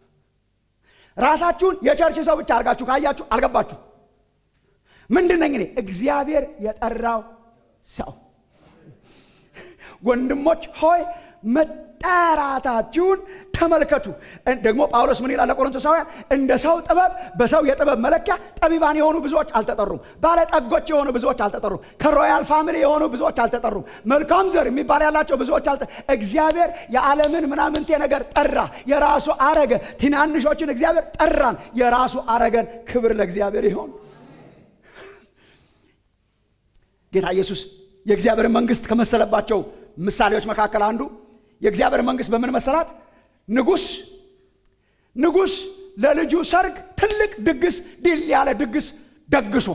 ራሳችሁን የቸርች ሰው ብቻ አድርጋችሁ ካያችሁ አልገባችሁ። ምንድን ነኝ እኔ? እግዚአብሔር የጠራው ሰው። ወንድሞች ሆይ መጠራታችሁን ተመልከቱ። ደግሞ ጳውሎስ ምን ይላል ለቆሮንቶሳውያን? እንደ ሰው ጥበብ በሰው የጥበብ መለኪያ ጠቢባን የሆኑ ብዙዎች አልተጠሩም። ባለጠጎች የሆኑ ብዙዎች አልተጠሩም። ከሮያል ፋሚሊ የሆኑ ብዙዎች አልተጠሩም። መልካም ዘር የሚባል ያላቸው ብዙዎች አልተ እግዚአብሔር የዓለምን ምናምንቴ ነገር ጠራ፣ የራሱ አረገ። ትናንሾችን እግዚአብሔር ጠራን፣ የራሱ አረገን። ክብር ለእግዚአብሔር ይሆን። ጌታ ኢየሱስ የእግዚአብሔር መንግስት ከመሰለባቸው ምሳሌዎች መካከል አንዱ የእግዚአብሔር መንግስት በምን መሰላት? ንጉስ ንጉስ ለልጁ ሰርግ ትልቅ ድግስ ድል ያለ ድግስ ደግሶ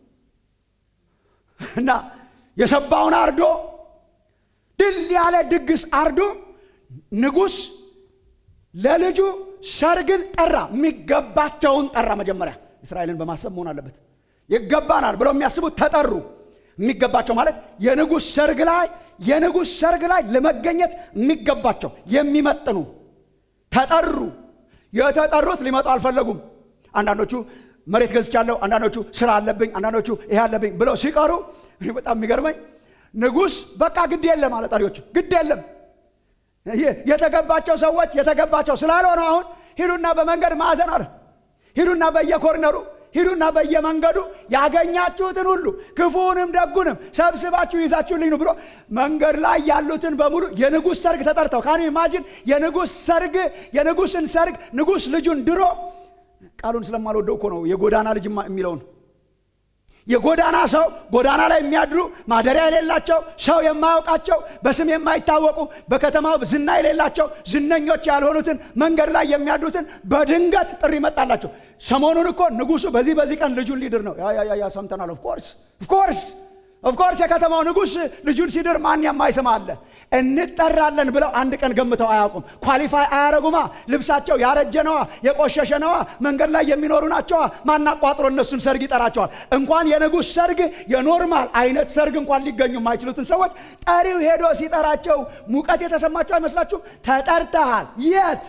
እና የሰባውን አርዶ ድል ያለ ድግስ አርዶ ንጉስ ለልጁ ሰርግን ጠራ። የሚገባቸውን ጠራ። መጀመሪያ እስራኤልን በማሰብ መሆን አለበት። ይገባናል ብለው የሚያስቡት ተጠሩ። የሚገባቸው ማለት የንጉሥ ሰርግ ላይ የንጉሥ ሰርግ ላይ ለመገኘት የሚገባቸው የሚመጥኑ ተጠሩ። የተጠሩት ሊመጡ አልፈለጉም። አንዳንዶቹ መሬት ገዝቻለሁ፣ አንዳንዶቹ ስራ አለብኝ፣ አንዳንዶቹ ይሄ አለብኝ ብለው ሲቀሩ በጣም የሚገርመኝ ንጉሥ በቃ ግድ የለም አለ ጠሪዎች፣ ግድ የለም የተገባቸው ሰዎች የተገባቸው ስላልሆነ አሁን ሂዱና በመንገድ ማዕዘን አለ ሂዱና በየኮርነሩ ሂዱና በየመንገዱ ያገኛችሁትን ሁሉ ክፉውንም ደጉንም ሰብስባችሁ ይዛችሁልኝ ነው ብሎ መንገድ ላይ ያሉትን በሙሉ የንጉሥ ሰርግ ተጠርተው ካን ኢማጂን የንጉሥ ሰርግ የንጉሥን ሰርግ ንጉሥ ልጁን ድሮ ቃሉን ስለማልወደው እኮ ነው የጎዳና ልጅ የሚለውን የጎዳና ሰው ጎዳና ላይ የሚያድሩ ማደሪያ የሌላቸው ሰው የማያውቃቸው በስም የማይታወቁ በከተማው ዝና የሌላቸው ዝነኞች ያልሆኑትን መንገድ ላይ የሚያድሩትን በድንገት ጥሪ መጣላቸው። ሰሞኑን እኮ ንጉሱ በዚህ በዚህ ቀን ልጁን ሊድር ነው። ያ ሰምተናል። ኦፍኮርስ ኦፍኮርስ ኦፍኮርስ የከተማው ንጉሥ ልጁን ሲድር ማን የማይሰማ አለ? እንጠራለን ብለው አንድ ቀን ገምተው አያውቁም። ኳሊፋይ አያረጉማ። ልብሳቸው ያረጀ ነዋ፣ የቆሸሸ ነዋ፣ መንገድ ላይ የሚኖሩ ናቸዋ። ማናቋጥሮ እነሱን ሰርግ ይጠራቸዋል። እንኳን የንጉሥ ሰርግ የኖርማል አይነት ሰርግ እንኳን ሊገኙ የማይችሉትን ሰዎች ጠሪው ሄዶ ሲጠራቸው ሙቀት የተሰማቸው አይመስላችሁም? ተጠርተሃል። የት?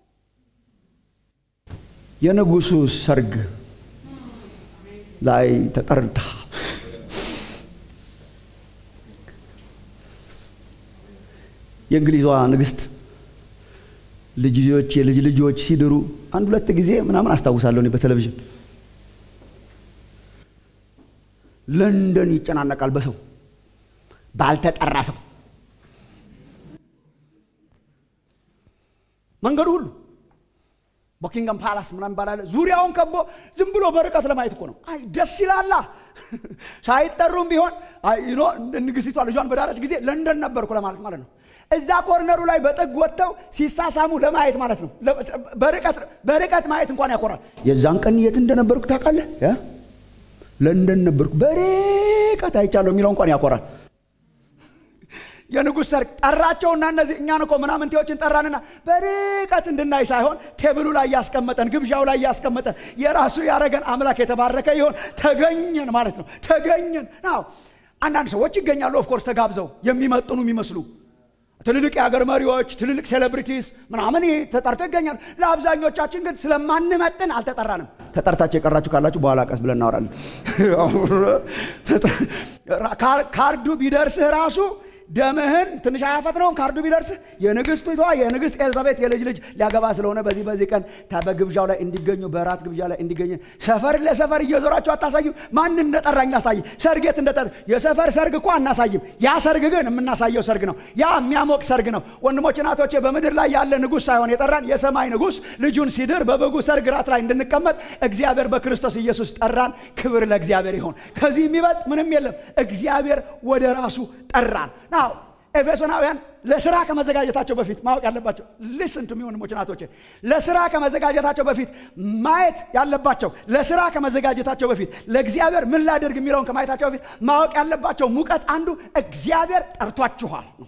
የንጉሱ ሰርግ ላይ ተጠርተሃል። የእንግሊዟ ንግስት ልጅ ልጆች የልጅ ልጆች ሲድሩ አንድ ሁለት ጊዜ ምናምን አስታውሳለሁ እኔ በቴሌቪዥን ለንደን ይጨናነቃል በሰው ባልተጠራ ሰው መንገዱ ሁሉ ቦኪንግሃም ፓላስ ምናምን ባላለ ዙሪያውን ከቦ ዝም ብሎ በርቀት ለማየት እኮ ነው። አይ ደስ ይላላ። ሳይጠሩም ቢሆን ንግስቷ ልጇን በዳረች ጊዜ ለንደን ነበርኩ ለማለት ማለት ነው። እዛ ኮርነሩ ላይ በጥግ ወጥተው ሲሳሳሙ ለማየት ማለት ነው። በርቀት ማየት እንኳን ያኮራል። የዛን ቀን የት እንደነበርኩ ታውቃለህ? ለንደን ነበርኩ፣ በርቀት አይቻለሁ የሚለው እንኳን ያኮራል። የንጉሥ ሰርግ ጠራቸውና እነዚህ እኛን እኮ ምናምንቴዎችን ጠራንና በርቀት እንድናይ ሳይሆን ቴብሉ ላይ ያስቀመጠን ግብዣው ላይ ያስቀመጠን የራሱ ያረገን አምላክ የተባረከ ይሆን ተገኘን ማለት ነው። ተገኘን። ናው አንዳንድ ሰዎች ይገኛሉ፣ ኦፍኮርስ ተጋብዘው የሚመጥኑ የሚመስሉ ትልልቅ የሀገር መሪዎች፣ ትልልቅ ሴሌብሪቲስ ምናምን ተጠርተው ይገኛሉ። ለአብዛኞቻችን ግን ስለማንመጥን አልተጠራንም። ተጠርታችሁ የቀራችሁ ካላችሁ በኋላ ቀስ ብለን እናወራለን። ካርዱ ቢደርስህ ራሱ ደምህን ትንሽ አያፈጥነውም። ካርዱ ቢደርስህ የንግስቷ የንግስት ኤልዛቤት የልጅ ልጅ ሊያገባ ስለሆነ በዚህ በዚህ ቀን በግብዣው ላይ እንዲገኙ በራት ግብዣ ላይ እንዲገኙ ሰፈር ለሰፈር እየዞራችሁ አታሳዩም። ማን እንደጠራኝ አሳይ። ሰርጌት እንደጠ የሰፈር ሰርግ እኮ አናሳይም። ያ ሰርግ ግን የምናሳየው ሰርግ ነው። ያ የሚያሞቅ ሰርግ ነው። ወንድሞች እናቶቼ፣ በምድር ላይ ያለ ንጉሥ ሳይሆን የጠራን የሰማይ ንጉሥ ልጁን ሲድር በበጉ ሰርግ ራት ላይ እንድንቀመጥ እግዚአብሔር በክርስቶስ ኢየሱስ ጠራን። ክብር ለእግዚአብሔር ይሆን። ከዚህ የሚበልጥ ምንም የለም። እግዚአብሔር ወደ ራሱ ጠራን። ናው ኤፌሶናውያን ለስራ ከመዘጋጀታቸው በፊት ማወቅ ያለባቸው ሊስን ቱ ወንድሞች ናቶቼ፣ ለስራ ከመዘጋጀታቸው በፊት ማየት ያለባቸው ለስራ ከመዘጋጀታቸው በፊት ለእግዚአብሔር ምን ላደርግ የሚለውን ከማየታቸው በፊት ማወቅ ያለባቸው ሙቀት አንዱ እግዚአብሔር ጠርቷችኋል ነው።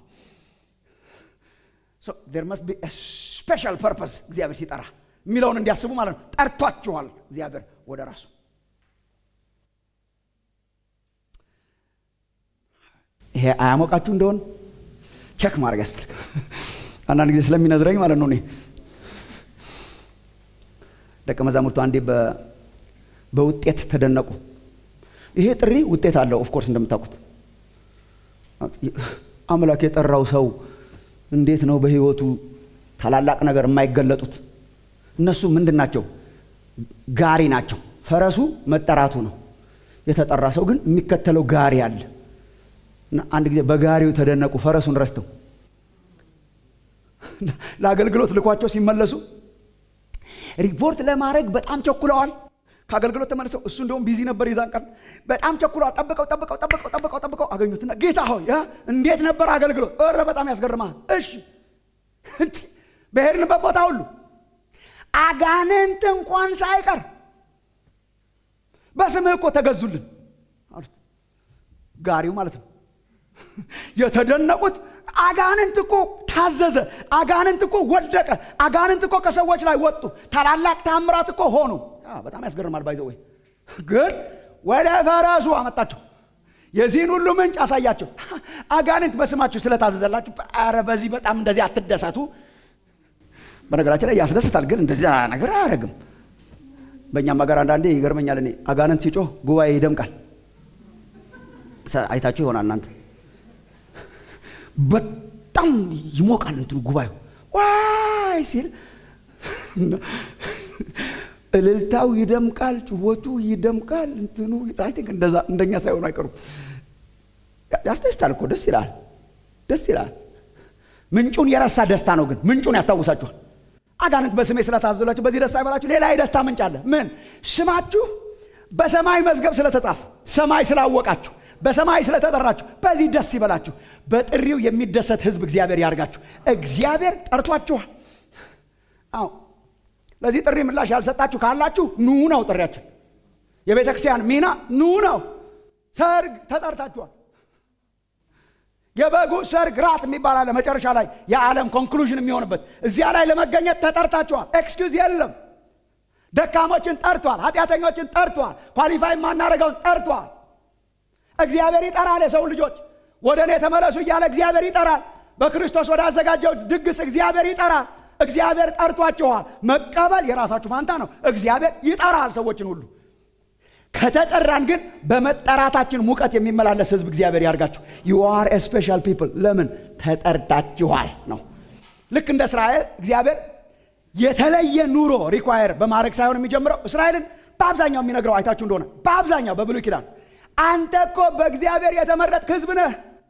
ዜር መስት ቢ ስፔሻል ፐርፐስ እግዚአብሔር ሲጠራ የሚለውን እንዲያስቡ ማለት ነው። ጠርቷችኋል እግዚአብሔር ወደ ራሱ ይሄ አያሞቃችሁ እንደሆን ቸክ ማድረግ ያስፈልጋል። አንዳንድ ጊዜ ስለሚነዝረኝ ማለት ነው። እኔ ደቀ መዛሙርቱ አንዴ በውጤት ተደነቁ። ይሄ ጥሪ ውጤት አለው። ኦፍኮርስ እንደምታውቁት አምላክ የጠራው ሰው እንዴት ነው በህይወቱ ታላላቅ ነገር የማይገለጡት? እነሱ ምንድን ናቸው? ጋሪ ናቸው። ፈረሱ መጠራቱ ነው። የተጠራ ሰው ግን የሚከተለው ጋሪ አለ። እና አንድ ጊዜ በጋሪው ተደነቁ፣ ፈረሱን ረስተው ለአገልግሎት ልኳቸው ሲመለሱ ሪፖርት ለማድረግ በጣም ቸኩለዋል። ከአገልግሎት ተመልሰው እሱ እንደውም ቢዚ ነበር የዛን ቀን። በጣም ቸኩለዋል። ጠብቀው ጠብቀው ጠብቀው ጠብቀው ጠብቀው አገኙትና ጌታ ሆይ እንዴት ነበር አገልግሎት? ኧረ በጣም ያስገርማል። እሺ በሄድንበት ቦታ ሁሉ አጋንንት እንኳን ሳይቀር በስምህ እኮ ተገዙልን አሉት። ጋሪው ማለት ነው። የተደነቁት አጋንንት እኮ ታዘዘ፣ አጋንንት እኮ ወደቀ፣ አጋንንት እኮ ከሰዎች ላይ ወጡ፣ ታላላቅ ታምራት እኮ ሆኑ። በጣም ያስገርማል። ባይዘ ወይ ግን ወደ ፈረሱ አመጣቸው። የዚህን ሁሉ ምንጭ አሳያቸው። አጋንንት በስማችሁ ስለታዘዘላችሁ፣ ኧረ በዚህ በጣም እንደዚህ አትደሰቱ። በነገራችን ላይ ያስደስታል፣ ግን እንደዚህ ነገር አያደርግም። በእኛም ሀገር አንዳንዴ ይገርመኛል። እኔ አጋንንት ሲጮህ ጉባኤ ይደምቃል። አይታችሁ ይሆናል እናንተ በጣም ይሞቃል እንትኑ ጉባኤው ዋይ ሲል እልልታው ይደምቃል፣ ጩኸቱ ይደምቃል። እንትኑ አይ ቲንክ እንደዛ እንደኛ ሳይሆኑ አይቀሩም። ያስደስታል እኮ ደስ ይላል፣ ደስ ይላል። ምንጩን የረሳ ደስታ ነው፣ ግን ምንጩን ያስታውሳችኋል። አጋንንት በስሜ ስለታዘላችሁ በዚህ ደስ አይበላችሁ። ሌላ የደስታ ምንጭ አለ። ምን? ስማችሁ በሰማይ መዝገብ ስለተጻፈ ሰማይ ስላወቃችሁ በሰማይ ስለተጠራችሁ በዚህ ደስ ይበላችሁ። በጥሪው የሚደሰት ሕዝብ እግዚአብሔር ያርጋችሁ። እግዚአብሔር ጠርቷችኋል። አዎ ለዚህ ጥሪ ምላሽ ያልሰጣችሁ ካላችሁ ኑ ነው ጥሪያችን። የቤተ ክርስቲያን ሚና ኑ ነው። ሰርግ ተጠርታችኋል። የበጉ ሰርግ ራት የሚባል አለ መጨረሻ ላይ የዓለም ኮንክሉዥን የሚሆንበት እዚያ ላይ ለመገኘት ተጠርታችኋል። ኤክስኪውዝ የለም። ደካሞችን ጠርቷል። ኃጢአተኞችን ጠርቷል። ኳሊፋይ የማናደርገውን ጠርቷል። እግዚአብሔር ይጠራል። የሰው ልጆች ወደ እኔ ተመለሱ እያለ እግዚአብሔር ይጠራል። በክርስቶስ ወደ አዘጋጀው ድግስ እግዚአብሔር ይጠራል። እግዚአብሔር ጠርቷችኋል። መቀበል የራሳችሁ ፋንታ ነው። እግዚአብሔር ይጠራል ሰዎችን ሁሉ። ከተጠራን ግን በመጠራታችን ሙቀት የሚመላለስ ህዝብ እግዚአብሔር ያርጋችሁ። ዩ አር ስፔሻል ፒፕል። ለምን ተጠርታችኋል ነው። ልክ እንደ እስራኤል እግዚአብሔር የተለየ ኑሮ ሪኳየር በማድረግ ሳይሆን የሚጀምረው እስራኤልን በአብዛኛው የሚነግረው አይታችሁ እንደሆነ በአብዛኛው በብሉይ ኪዳን አንተ እኮ በእግዚአብሔር የተመረጥክ ህዝብ ነህ።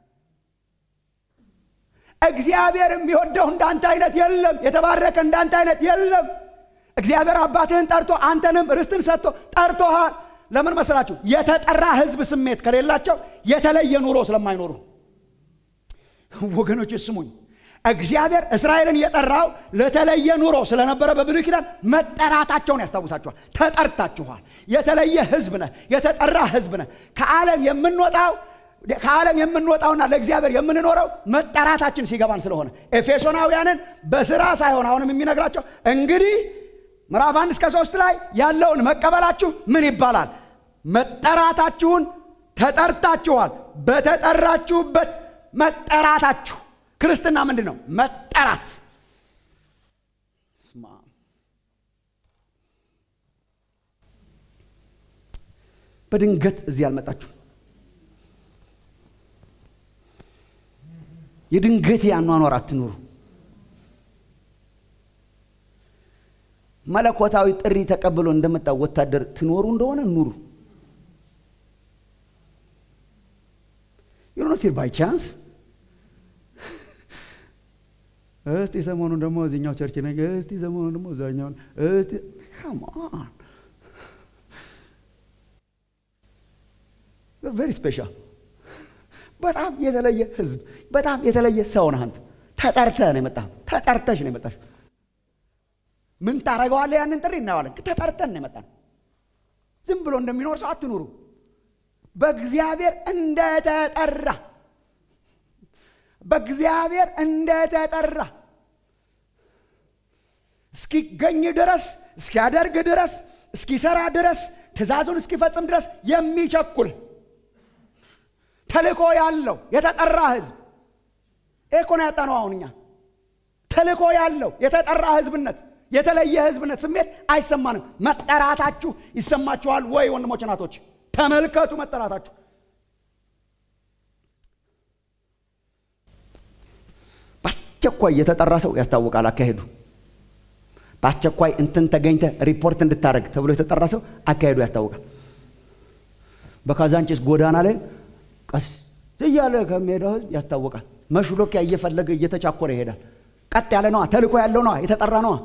እግዚአብሔር የሚወደው እንዳንተ አይነት የለም። የተባረከ እንዳንተ አይነት የለም። እግዚአብሔር አባትህን ጠርቶ አንተንም ርስትን ሰጥቶ ጠርቶሃል። ለምን መሰላችሁ? የተጠራ ህዝብ ስሜት ከሌላቸው የተለየ ኑሮ ስለማይኖሩ። ወገኖች ስሙኝ፣ እግዚአብሔር እስራኤልን የጠራው ለተለየ ኑሮ ስለነበረ በብሉይ ኪዳን መጠራታቸውን ያስታውሳችኋል። ተጠርታችኋል። የተለየ ህዝብ ነህ፣ የተጠራ ህዝብ ነህ። ከዓለም የምንወጣው ከዓለም የምንወጣውና ለእግዚአብሔር የምንኖረው መጠራታችን ሲገባን ስለሆነ ኤፌሶናውያንን በስራ ሳይሆን አሁንም የሚነግራቸው እንግዲህ ምዕራፍ አንድ እስከ ሶስት ላይ ያለውን መቀበላችሁ ምን ይባላል? መጠራታችሁን ተጠርታችኋል። በተጠራችሁበት መጠራታችሁ ክርስትና ምንድን ነው? መጠራት። በድንገት እዚህ አልመጣችሁ። የድንገት አኗኗር አትኑሩ። መለኮታዊ ጥሪ ተቀብሎ እንደመጣው ወታደር ትኖሩ እንደሆነ ኑሩ። ዩኖት ባይ ቻንስ እስቲ ሰሞኑን ደግሞ እዚኛው ቸርች ነገ እስቲ ሰሞኑን ደግሞ እዛኛውን እስቲ ካሞን ቬሪ ስፔሻል በጣም የተለየ ህዝብ፣ በጣም የተለየ ሰው ነህ አንተ። ተጠርተህ ነው የመጣህ፣ ተጠርተሽ ነው የመጣሽ። ምን ታደርገዋለህ? ያንን ጥሪ እናየዋለን። ተጠርተን ነው የመጣን። ዝም ብሎ እንደሚኖር ሰው አትኑሩ። በእግዚአብሔር እንደተጠራ በእግዚአብሔር እንደተጠራ እስኪገኝ ድረስ እስኪያደርግ ድረስ እስኪሰራ ድረስ ትእዛዙን እስኪፈጽም ድረስ የሚቸኩል ተልእኮ ያለው የተጠራ ህዝብ እኮ ነው ያጣነው። አሁን እኛ ተልእኮ ያለው የተጠራ ህዝብነት የተለየ ህዝብነት ስሜት አይሰማንም። መጠራታችሁ ይሰማችኋል ወይ ወንድሞች እናቶች? ተመልከቱ መጠራታችሁ። በአስቸኳይ የተጠራ ሰው ያስታውቃል አካሄዱ። በአስቸኳይ እንትን ተገኝተ ሪፖርት እንድታደረግ ተብሎ የተጠራ ሰው አካሄዱ ያስታውቃል። በካዛንቺስ ጎዳና ላይ ቀስ እያለ ከሚሄደው ህዝብ ያስታውቃል። መሽሎኪያ እየፈለገ እየተቻኮረ ይሄዳል። ቀጥ ያለ ነዋ፣ ተልኮ ያለው ነዋ፣ የተጠራ ነዋ።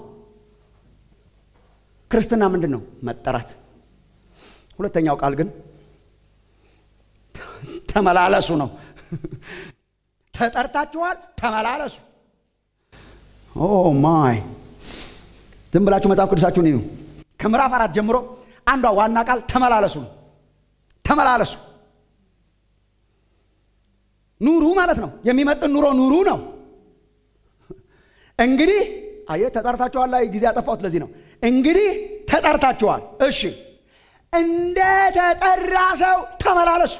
ክርስትና ምንድን ነው? መጠራት። ሁለተኛው ቃል ግን ተመላለሱ ነው። ተጠርታችኋል፣ ተመላለሱ። ኦ ማይ ዝም ብላችሁ መጽሐፍ ቅዱሳችሁን እዩ። ከምዕራፍ አራት ጀምሮ አንዷ ዋና ቃል ተመላለሱ ነው። ተመላለሱ ኑሩ ማለት ነው። የሚመጥን ኑሮ ኑሩ ነው። እንግዲህ አየህ ተጠርታችኋል ላይ ጊዜ ያጠፋሁት ለዚህ ነው። እንግዲህ ተጠርታችኋል። እሺ እንደ ተጠራ ሰው ተመላለሱ።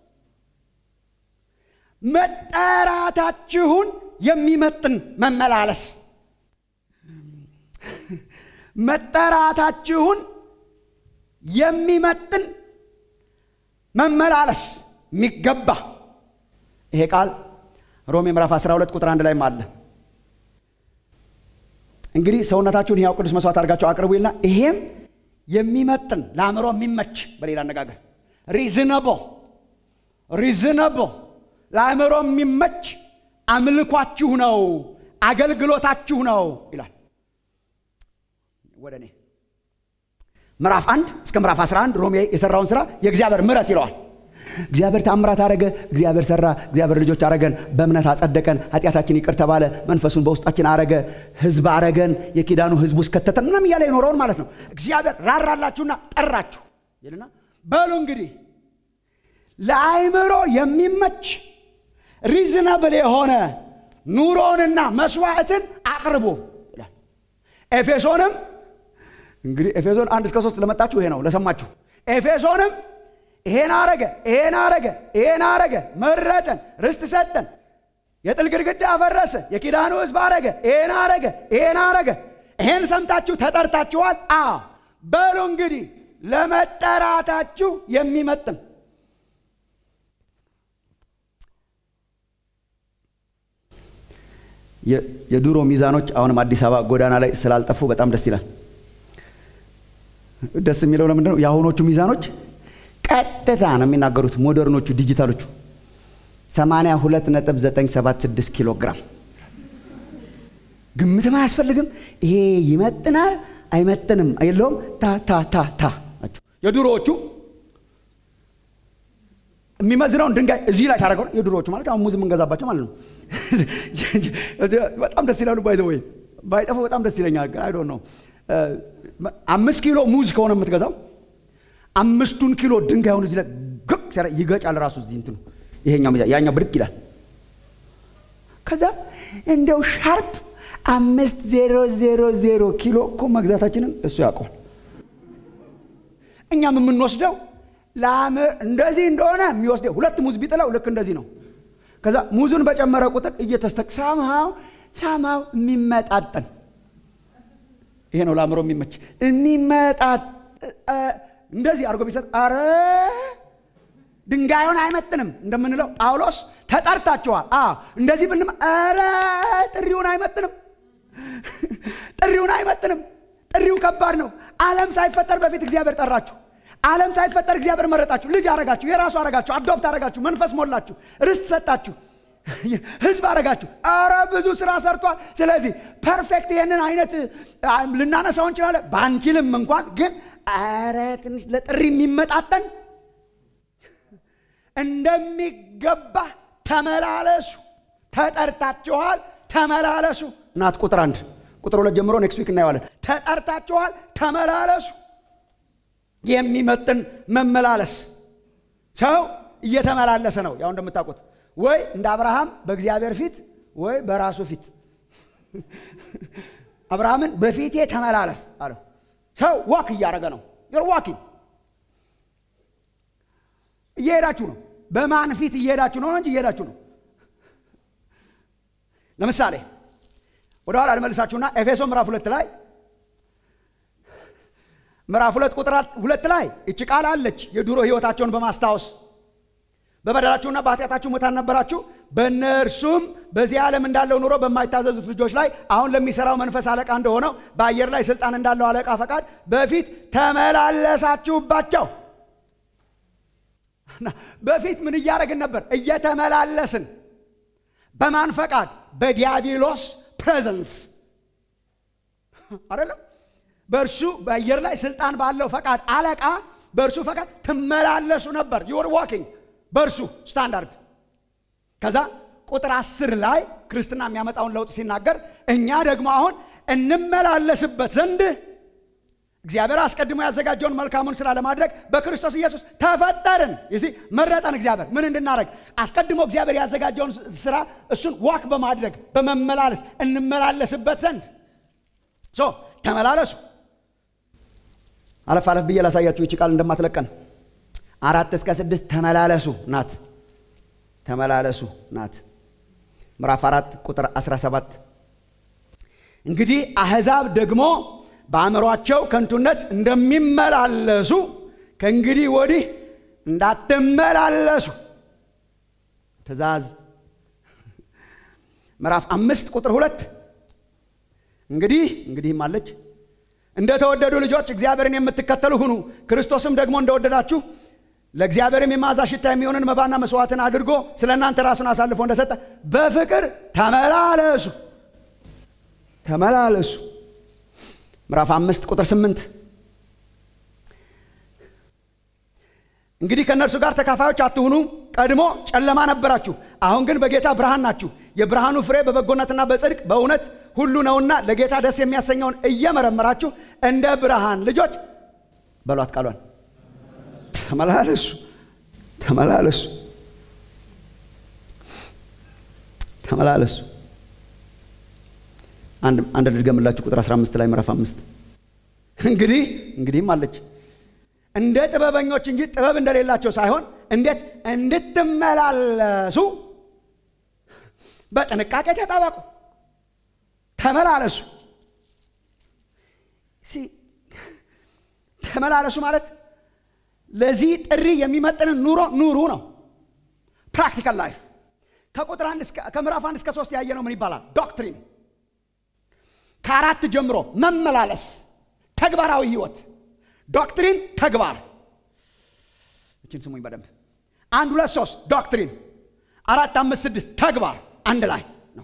መጠራታችሁን የሚመጥን መመላለስ መጠራታችሁን የሚመጥን መመላለስ የሚገባ ይሄ ቃል ሮሜ ምዕራፍ 12 ቁጥር አንድ ላይም አለ። እንግዲህ ሰውነታችሁን ሕያው ቅዱስ መስዋዕት አድርጋችሁ አቅርቡ ይልና ይሄም የሚመጥን ለአእምሮ የሚመች በሌላ አነጋገር ሪዝነቦ ሪዝነቦ ለአእምሮ የሚመች አምልኳችሁ ነው፣ አገልግሎታችሁ ነው ይላል። ወደ እኔ ምዕራፍ አንድ እስከ ምዕራፍ 11 ሮሜ የሰራውን ስራ የእግዚአብሔር ምሕረት ይለዋል። እግዚአብሔር ታምራት አረገ፣ እግዚአብሔር ሰራ፣ እግዚአብሔር ልጆች አረገን፣ በእምነት አጸደቀን፣ ኃጢአታችን ይቅር ተባለ፣ መንፈሱን በውስጣችን አረገ፣ ህዝብ አረገን፣ የኪዳኑ ህዝብ ውስጥ ከተተን ምናምን እያለ የኖረውን ማለት ነው። እግዚአብሔር ራራላችሁና ጠራችሁ ይልና በሉ እንግዲህ ለአይምሮ የሚመች ሪዝነብል የሆነ ኑሮንና መስዋዕትን አቅርቡ ይላል። ኤፌሶንም እንግዲህ ኤፌሶን አንድ እስከ ሶስት ለመጣችሁ ይሄ ነው ለሰማችሁ። ኤፌሶንም ይሄን አረገ፣ ይሄን አረገ፣ ይሄን አረገ፣ መረጠን፣ ርስት ሰጠን፣ የጥል ግድግዳ አፈረሰ፣ የኪዳኑ ህዝብ አረገ፣ ይሄን አረገ፣ ይሄን አረገ። ይሄን ሰምታችሁ ተጠርታችኋል። አ በሉ እንግዲህ ለመጠራታችሁ የሚመጥን የድሮ ሚዛኖች አሁንም አዲስ አበባ ጎዳና ላይ ስላልጠፉ በጣም ደስ ይላል። ደስ የሚለው ለምንድን ነው? የአሁኖቹ ሚዛኖች ቀጥታ ነው የሚናገሩት። ሞደርኖቹ ዲጂታሎቹ 82.976 ኪሎ ግራም ግምትም አያስፈልግም። ይሄ ይመጥናል አይመጥንም የለውም። ታ ታ ታ ታ ናቸው። የድሮዎቹ የሚመዝነውን ድንጋይ እዚህ ላይ ታደረገው የድሮዎቹ ማለት አሁን ሙዝ የምንገዛባቸው ማለት ነው። በጣም ደስ ይላሉ። ባይዘ ወይ ባይጠፉ በጣም ደስ ይለኛል። ግን አይዶ ነው አምስት ኪሎ ሙዝ ከሆነ የምትገዛው አምስቱን ኪሎ ድንጋዩን እዚህ ላይ ግቅ ይገጫል። ራሱ እዚህ እንትኑ ይሄኛው ሚዛን ያኛው ብድቅ ይላል። ከዛ እንደው ሻርፕ አምስት ዜሮ ዜሮ ዜሮ ኪሎ እኮ መግዛታችንን እሱ ያውቀዋል። እኛም የምንወስደው ላም እንደዚህ እንደሆነ የሚወስደው ሁለት ሙዝ ቢጥለው ልክ እንደዚህ ነው። ከዛ ሙዙን በጨመረ ቁጥር እየተስተቅ ሳምሃው ሳምሃው የሚመጣጠን ይሄ ነው ለአእምሮ የሚመች የሚመጣጥ እንደዚህ አድርጎ ቢሰጥ አረ ድንጋዩን አይመጥንም እንደምንለው ጳውሎስ ተጠርታችኋል። እንደዚህ ብንም አረ ጥሪውን አይመጥንም፣ ጥሪውን አይመጥንም። ጥሪው ከባድ ነው። ዓለም ሳይፈጠር በፊት እግዚአብሔር ጠራችሁ። ዓለም ሳይፈጠር እግዚአብሔር መረጣችሁ፣ ልጅ አረጋችሁ፣ የራሱ አረጋችሁ፣ አዶፕት አረጋችሁ፣ መንፈስ ሞላችሁ፣ ርስት ሰጣችሁ፣ ህዝብ አረጋችሁ። አረ ብዙ ስራ ሰርቷል። ስለዚህ ፐርፌክት ይህንን አይነት ልናነሳው እንችላለን፣ ባንችልም እንኳን ግን አረ ትንሽ ለጥሪ የሚመጣጠን እንደሚገባ ተመላለሱ። ተጠርታችኋል፣ ተመላለሱ። እናት ቁጥር አንድ ቁጥር ሁለት ጀምሮ ኔክስት ዊክ እናየዋለን። ተጠርታችኋል፣ ተመላለሱ። የሚመጥን መመላለስ ሰው እየተመላለሰ ነው። ያው እንደምታውቁት ወይ እንደ አብርሃም በእግዚአብሔር ፊት ወይ በራሱ ፊት። አብርሃምን በፊቴ ተመላለስ አለው። ሰው ዋክ እያደረገ ነው። ዮር ዋኪንግ እየሄዳችሁ ነው። በማን ፊት እየሄዳችሁ ነው እንጂ እየሄዳችሁ ነው። ለምሳሌ ወደ ኋላ ልመልሳችሁና ኤፌሶ ምዕራፍ ሁለት ላይ ምዕራፍ ሁለት ቁጥር ሁለት ላይ እች ቃል አለች። የድሮ ህይወታቸውን በማስታወስ በበደላችሁና በኃጢአታችሁ ሙታን ነበራችሁ፣ በእነርሱም በዚህ ዓለም እንዳለው ኑሮ በማይታዘዙት ልጆች ላይ አሁን ለሚሰራው መንፈስ አለቃ እንደሆነው በአየር ላይ ስልጣን እንዳለው አለቃ ፈቃድ በፊት ተመላለሳችሁባቸው። በፊት ምን እያደረግን ነበር? እየተመላለስን በማን ፈቃድ? በዲያብሎስ ፕሬዘንስ አይደለም። በእርሱ በአየር ላይ ስልጣን ባለው ፈቃድ አለቃ በእርሱ ፈቃድ ትመላለሱ ነበር። ዩር ዋኪንግ በእርሱ ስታንዳርድ። ከዛ ቁጥር አስር ላይ ክርስትና የሚያመጣውን ለውጥ ሲናገር እኛ ደግሞ አሁን እንመላለስበት ዘንድ እግዚአብሔር አስቀድሞ ያዘጋጀውን መልካሙን ስራ ለማድረግ በክርስቶስ ኢየሱስ ተፈጠርን። ይህ መረጠን። እግዚአብሔር ምን እንድናደረግ አስቀድሞ እግዚአብሔር ያዘጋጀውን ስራ እሱን ዋክ በማድረግ በመመላለስ እንመላለስበት ዘንድ ሶ ተመላለሱ። አለፍ አለፍ ብዬ ላሳያችሁ ይቺ ቃል እንደማትለቀን አራት እስከ ስድስት ተመላለሱ ናት። ተመላለሱ ናት። ምዕራፍ አራት ቁጥር 17 እንግዲህ አሕዛብ ደግሞ በአእምሯቸው ከንቱነት እንደሚመላለሱ ከእንግዲህ ወዲህ እንዳትመላለሱ ትእዛዝ። ምዕራፍ አምስት ቁጥር ሁለት እንግዲህ እንግዲህም አለች እንደተወደዱ ልጆች እግዚአብሔርን የምትከተሉ ሁኑ፣ ክርስቶስም ደግሞ እንደወደዳችሁ ለእግዚአብሔርም የመዓዛ ሽታ የሚሆንን መባና መስዋዕትን አድርጎ ስለ እናንተ ራሱን አሳልፎ እንደሰጠ በፍቅር ተመላለሱ ተመላለሱ። ምዕራፍ አምስት ቁጥር ስምንት እንግዲህ ከእነርሱ ጋር ተካፋዮች አትሁኑ። ቀድሞ ጨለማ ነበራችሁ፣ አሁን ግን በጌታ ብርሃን ናችሁ። የብርሃኑ ፍሬ በበጎነትና በጽድቅ በእውነት ሁሉ ነውና ለጌታ ደስ የሚያሰኘውን እየመረመራችሁ እንደ ብርሃን ልጆች በሏት ቃሏን ተመላለሱ ተመላለሱ ተመላለሱ። አንድ ልድገምላችሁ ቁጥር 15 ላይ ምዕራፍ አምስት እንግዲህ እንግዲህም አለች እንደ ጥበበኞች እንጂ ጥበብ እንደሌላቸው ሳይሆን እንዴት እንድትመላለሱ በጥንቃቄ ተጠበቁ፣ ተመላለሱ። ተመላለሱ ማለት ለዚህ ጥሪ የሚመጥንን ኑሮ ኑሩ ነው። ፕራክቲካል ላይፍ ከቁጥር ከምዕራፍ አንድ እስከ ሶስት ያየ ነው። ምን ይባላል? ዶክትሪን ከአራት ጀምሮ መመላለስ፣ ተግባራዊ ህይወት፣ ዶክትሪን፣ ተግባር። እችን ስሙኝ በደንብ አንድ ሁለት ሶስት ዶክትሪን፣ አራት አምስት ስድስት ተግባር አንድ ላይ ነው።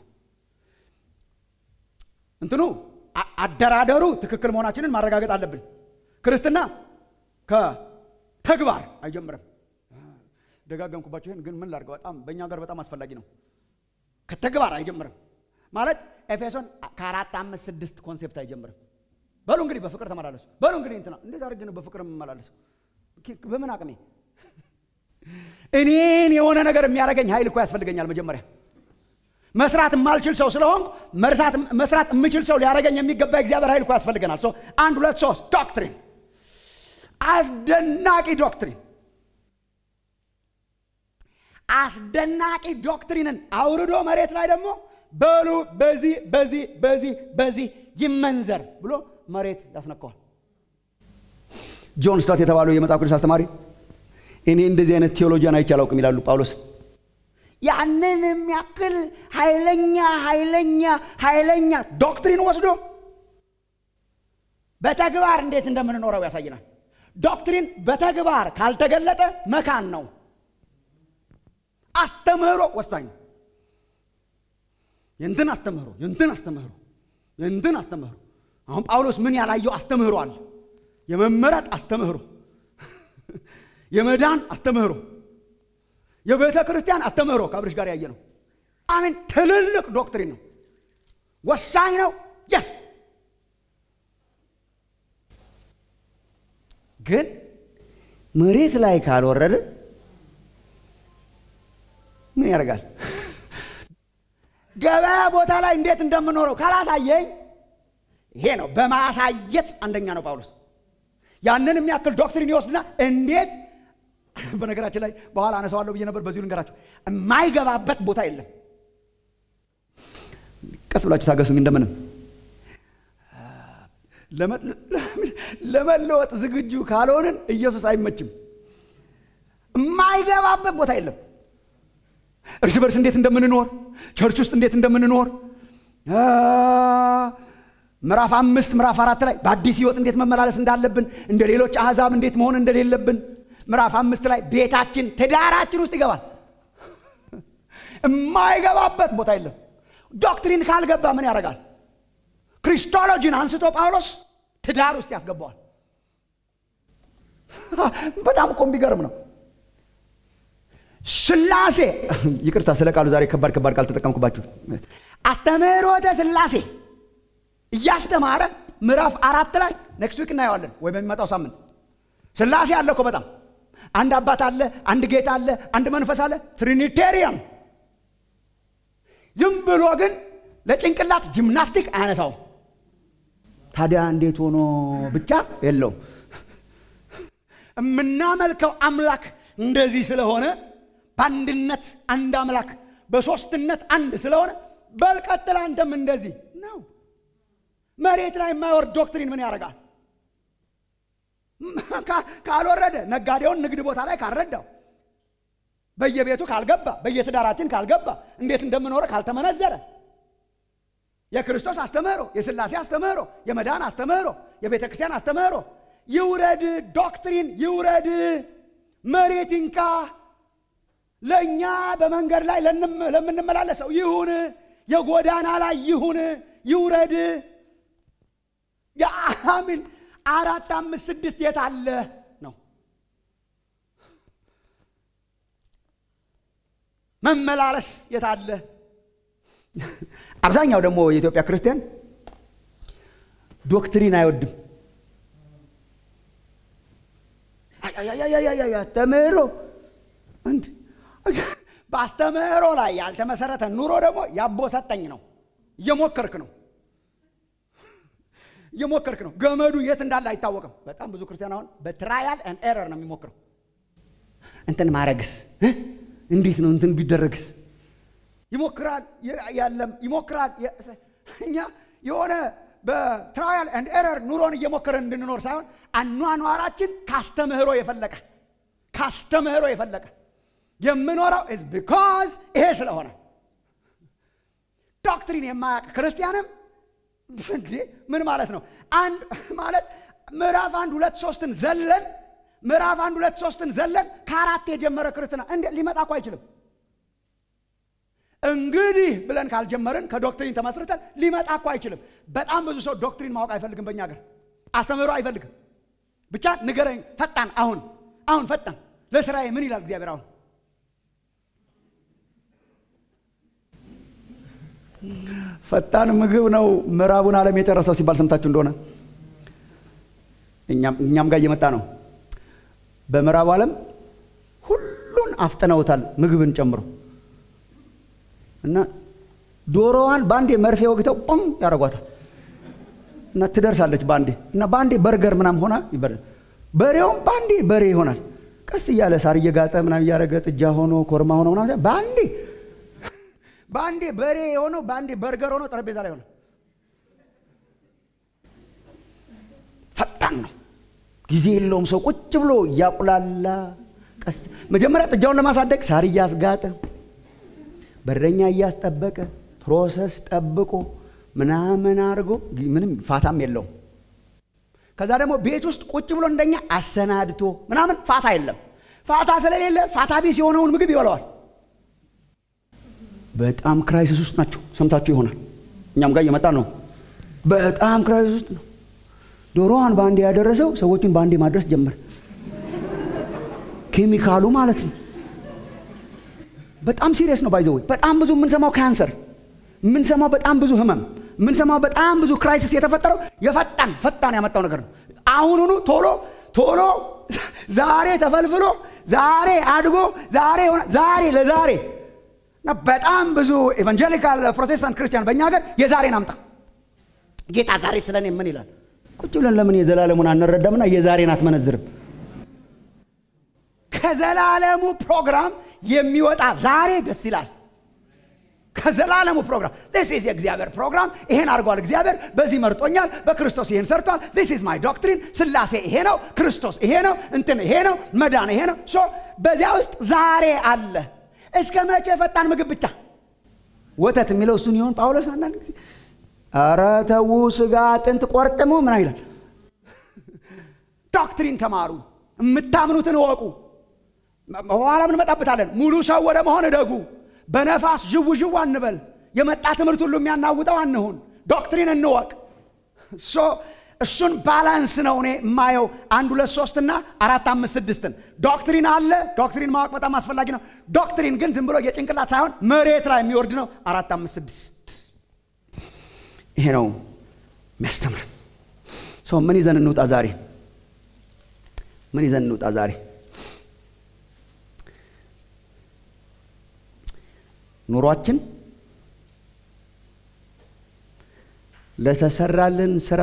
እንትኑ አደራደሩ ትክክል መሆናችንን ማረጋገጥ አለብን። ክርስትና ከተግባር አይጀምርም። ደጋገምኩባቸው። ይህን ግን ምን ላድርገው? በጣም በእኛ ጋር በጣም አስፈላጊ ነው። ከተግባር አይጀምርም ማለት ኤፌሶን ከአራት አምስት ስድስት ኮንሴፕት አይጀምርም። በሉ እንግዲህ በፍቅር ተመላለሱ። በሉ እንግዲህ እንትና እንዴት አድርጌ ነው በፍቅር የምመላለሰው? በምን አቅሜ? እኔን የሆነ ነገር የሚያደርገኝ ኃይል እኮ ያስፈልገኛል። መጀመሪያ መስራት የማልችል ሰው ስለሆንኩ መስራት የምችል ሰው ሊያደርገኝ የሚገባ እግዚአብሔር ኃይል እኮ ያስፈልገናል። አንድ ሁለት ሶስት ዶክትሪን፣ አስደናቂ ዶክትሪን አስደናቂ ዶክትሪንን አውርዶ መሬት ላይ ደግሞ በሉ በዚህ በዚህ በዚህ በዚህ ይመንዘር ብሎ መሬት ያስነካዋል። ጆን ስታት የተባሉ የመጽሐፍ ቅዱስ አስተማሪ እኔ እንደዚህ አይነት ቴዎሎጂያን አይቼ አላውቅም ይላሉ ጳውሎስ። ያንን የሚያክል ኃይለኛ ኃይለኛ ኃይለኛ ዶክትሪን ወስዶ በተግባር እንዴት እንደምንኖረው ያሳየናል። ዶክትሪን በተግባር ካልተገለጠ መካን ነው። አስተምህሮ ወሳኝ ነው። የእንትን አስተምህሮ የእንትን አስተምህሮ የእንትን አስተምህሮ አሁን ጳውሎስ ምን ያላየው አስተምህሮ አለ? የመመረጥ አስተምህሮ፣ የመዳን አስተምህሮ፣ የቤተ ክርስቲያን አስተምህሮ ከአብርሽ ጋር ያየ ነው። አሜን። ትልልቅ ዶክትሪን ነው፣ ወሳኝ ነው። የስ ግን መሬት ላይ ካልወረደ ምን ያደርጋል? ገበያ ቦታ ላይ እንዴት እንደምኖረው ካላሳየኝ፣ ይሄ ነው በማሳየት አንደኛ ነው ጳውሎስ። ያንን የሚያክል ዶክትሪን ይወስድና እንዴት በነገራችን ላይ በኋላ አነሳዋለሁ ብዬ ነበር። በዚሁ ልንገራችሁ፣ የማይገባበት ቦታ የለም። ቀስ ብላችሁ ታገሱኝ። እንደምንም ለመለወጥ ዝግጁ ካልሆንን ኢየሱስ አይመችም። የማይገባበት ቦታ የለም። እርስ በርስ እንዴት እንደምንኖር ቸርች ውስጥ እንዴት እንደምንኖር ምዕራፍ አምስት ምዕራፍ አራት ላይ በአዲስ ህይወት እንዴት መመላለስ እንዳለብን እንደ ሌሎች አሕዛብ እንዴት መሆን እንደሌለብን ምዕራፍ አምስት ላይ ቤታችን ትዳራችን ውስጥ ይገባል የማይገባበት ቦታ የለም ዶክትሪን ካልገባ ምን ያደርጋል ክሪስቶሎጂን አንስቶ ጳውሎስ ትዳር ውስጥ ያስገባዋል በጣም እኮ የሚገርም ነው ስላሴ ይቅርታ ስለ ቃሉ ዛሬ ከባድ ከባድ ቃል ተጠቀምኩባችሁ አስተምህሮተ ስላሴ እያስተማረ ምዕራፍ አራት ላይ ኔክስት ዊክ እናየዋለን ወይ በሚመጣው ሳምንት ስላሴ አለ እኮ በጣም አንድ አባት አለ አንድ ጌታ አለ አንድ መንፈስ አለ ትሪኒቴሪያን ዝም ብሎ ግን ለጭንቅላት ጂምናስቲክ አያነሳውም ታዲያ እንዴት ሆኖ ብቻ የለውም የምናመልከው አምላክ እንደዚህ ስለሆነ በአንድነት አንድ አምላክ በሶስትነት አንድ ስለሆነ በልቀጥል አንተም እንደዚህ ነው መሬት ላይ የማይወርድ ዶክትሪን ምን ያደርጋል ካልወረደ ነጋዴውን ንግድ ቦታ ላይ ካልረዳው በየቤቱ ካልገባ በየትዳራችን ካልገባ እንዴት እንደምኖረ ካልተመነዘረ የክርስቶስ አስተምህሮ የስላሴ አስተምህሮ የመዳን አስተምህሮ የቤተ ክርስቲያን አስተምህሮ ይውረድ ዶክትሪን ይውረድ መሬት እንካ ለእኛ በመንገድ ላይ ለምንመላለሰው ይሁን የጎዳና ላይ ይሁን ይውረድ የአሚን አራት አምስት ስድስት የት አለ ነው መመላለስ የት አለ አብዛኛው ደግሞ የኢትዮጵያ ክርስቲያን ዶክትሪን አይወድም አስተምህሮ እንድ በአስተምህሮ ላይ ያልተመሰረተ ኑሮ ደግሞ ያቦ ሰጠኝ ነው እየሞከርክ ነው እየሞከርክ ነው ገመዱ የት እንዳለ አይታወቅም በጣም ብዙ ክርስቲያን አሁን በትራያል ን ኤረር ነው የሚሞክረው እንትን ማረግስ እንዴት ነው እንትን ቢደረግስ ይሞክራል ያለም ይሞክራል እኛ የሆነ በትራያል ኤንድ ኤረር ኑሮን እየሞከረን እንድንኖር ሳይሆን አኗኗራችን ካስተምህሮ የፈለቀ ካስተምህሮ የፈለቀ የምኖረው ስ ቢካዝ ይሄ ስለሆነ ዶክትሪን የማያውቅ ክርስቲያንም ምን ማለት ነው አንድ ማለት ምዕራፍ አንድ ሁለት ሶስትን ዘለን ምዕራፍ አንድ ሁለት ሶስትን ዘለን ከአራት የጀመረ ክርስትና እንዴ ሊመጣ እኮ አይችልም እንግዲህ ብለን ካልጀመርን ከዶክትሪን ተመስርተን ሊመጣ እኮ አይችልም በጣም ብዙ ሰው ዶክትሪን ማወቅ አይፈልግም በእኛ ሀገር አስተምህሮ አይፈልግም ብቻ ንገረኝ ፈጣን አሁን አሁን ፈጣን ለስራዬ ምን ይላል እግዚአብሔር አሁን ፈጣን ምግብ ነው ምዕራቡን ዓለም የጨረሰው ሲባል ሰምታችሁ እንደሆነ እኛም ጋር እየመጣ ነው በምዕራቡ ዓለም ሁሉን አፍጥነውታል ምግብን ጨምሮ እና ዶሮዋን በአንዴ መርፌ ወግተው ቁም ያደርጓታል እና ትደርሳለች በአንዴ እና በአንዴ በርገር ምናም ሆና በሬውም በአንዴ በሬ ይሆናል ቀስ እያለ ሳር እየጋጠ ምናም እያደረገ ጥጃ ሆኖ ኮርማ ሆኖ ምናም በአንዴ በአንዴ በሬ የሆነው በአንዴ በርገር ሆኖ ጠረጴዛ ላይ ሆነ ፈጣን ነው ጊዜ የለውም ሰው ቁጭ ብሎ እያቁላላ ቀስ መጀመሪያ ጥጃውን ለማሳደግ ሳር እያስጋጠ በረኛ እያስጠበቀ ፕሮሰስ ጠብቆ ምናምን አድርጎ ምንም ፋታም የለውም ከዛ ደግሞ ቤት ውስጥ ቁጭ ብሎ እንደኛ አሰናድቶ ምናምን ፋታ የለም ፋታ ስለሌለ ፋታ ቢስ የሆነውን ምግብ ይበለዋል በጣም ክራይሲስ ውስጥ ናቸው ሰምታችሁ ይሆናል እኛም ጋር እየመጣ ነው በጣም ክራይሲስ ውስጥ ነው ዶሮዋን በአንዴ ያደረሰው ሰዎችን በአንዴ ማድረስ ጀመር ኬሚካሉ ማለት ነው በጣም ሲሪየስ ነው ባይዘወይ በጣም ብዙ የምንሰማው ካንሰር የምንሰማው በጣም ብዙ ህመም የምንሰማው በጣም ብዙ ክራይሲስ የተፈጠረው የፈጣን ፈጣን ያመጣው ነገር ነው አሁኑኑ ቶሎ ቶሎ ዛሬ ተፈልፍሎ ዛሬ አድጎ ዛሬ ሆነ ዛሬ ለዛሬ በጣም ብዙ ኤቫንጀሊካል ፕሮቴስታንት ክርስቲያን በእኛ ሀገር የዛሬን አምጣ ጌታ ዛሬ ስለ እኔ ምን ይላል ቁጭ ብለን ለምን የዘላለሙን አንረዳምና የዛሬን አትመነዝርም ከዘላለሙ ፕሮግራም የሚወጣ ዛሬ ደስ ይላል ከዘላለሙ ፕሮግራም ስ ኢዝ የእግዚአብሔር ፕሮግራም ይሄን አድርጓል እግዚአብሔር በዚህ መርጦኛል በክርስቶስ ይሄን ሰርቷል ስ ኢዝ ማይ ዶክትሪን ስላሴ ይሄ ነው ክርስቶስ ይሄ ነው እንትን ይሄ ነው መዳን ይሄ ነው ሶ በዚያ ውስጥ ዛሬ አለ እስከ መቼ ፈጣን ምግብ ብቻ ወተት የሚለው እሱን ይሆን ጳውሎስ አንዳንድ ጊዜ ኧረ ተዉ ስጋ አጥንት ቆርጥሙ ምን ይላል ዶክትሪን ተማሩ የምታምኑትን እወቁ በኋላ እንመጣበታለን ሙሉ ሰው ወደ መሆን እደጉ በነፋስ ዥው ዥው አንበል የመጣ ትምህርት ሁሉ የሚያናውጠው አንሁን ዶክትሪን እንወቅ እሱን ባላንስ ነው እኔ የማየው አንድ ሁለት ሶስትና አራት አምስት ስድስትን ዶክትሪን አለ ዶክትሪን ማወቅ በጣም አስፈላጊ ነው ዶክትሪን ግን ዝም ብሎ የጭንቅላት ሳይሆን መሬት ላይ የሚወርድ ነው አራት አምስት ስድስት ይሄ ነው የሚያስተምረን ሰው ምን ይዘን እንውጣ ዛሬ ምን ይዘን እንውጣ ዛሬ ኑሯችን ለተሰራልን ስራ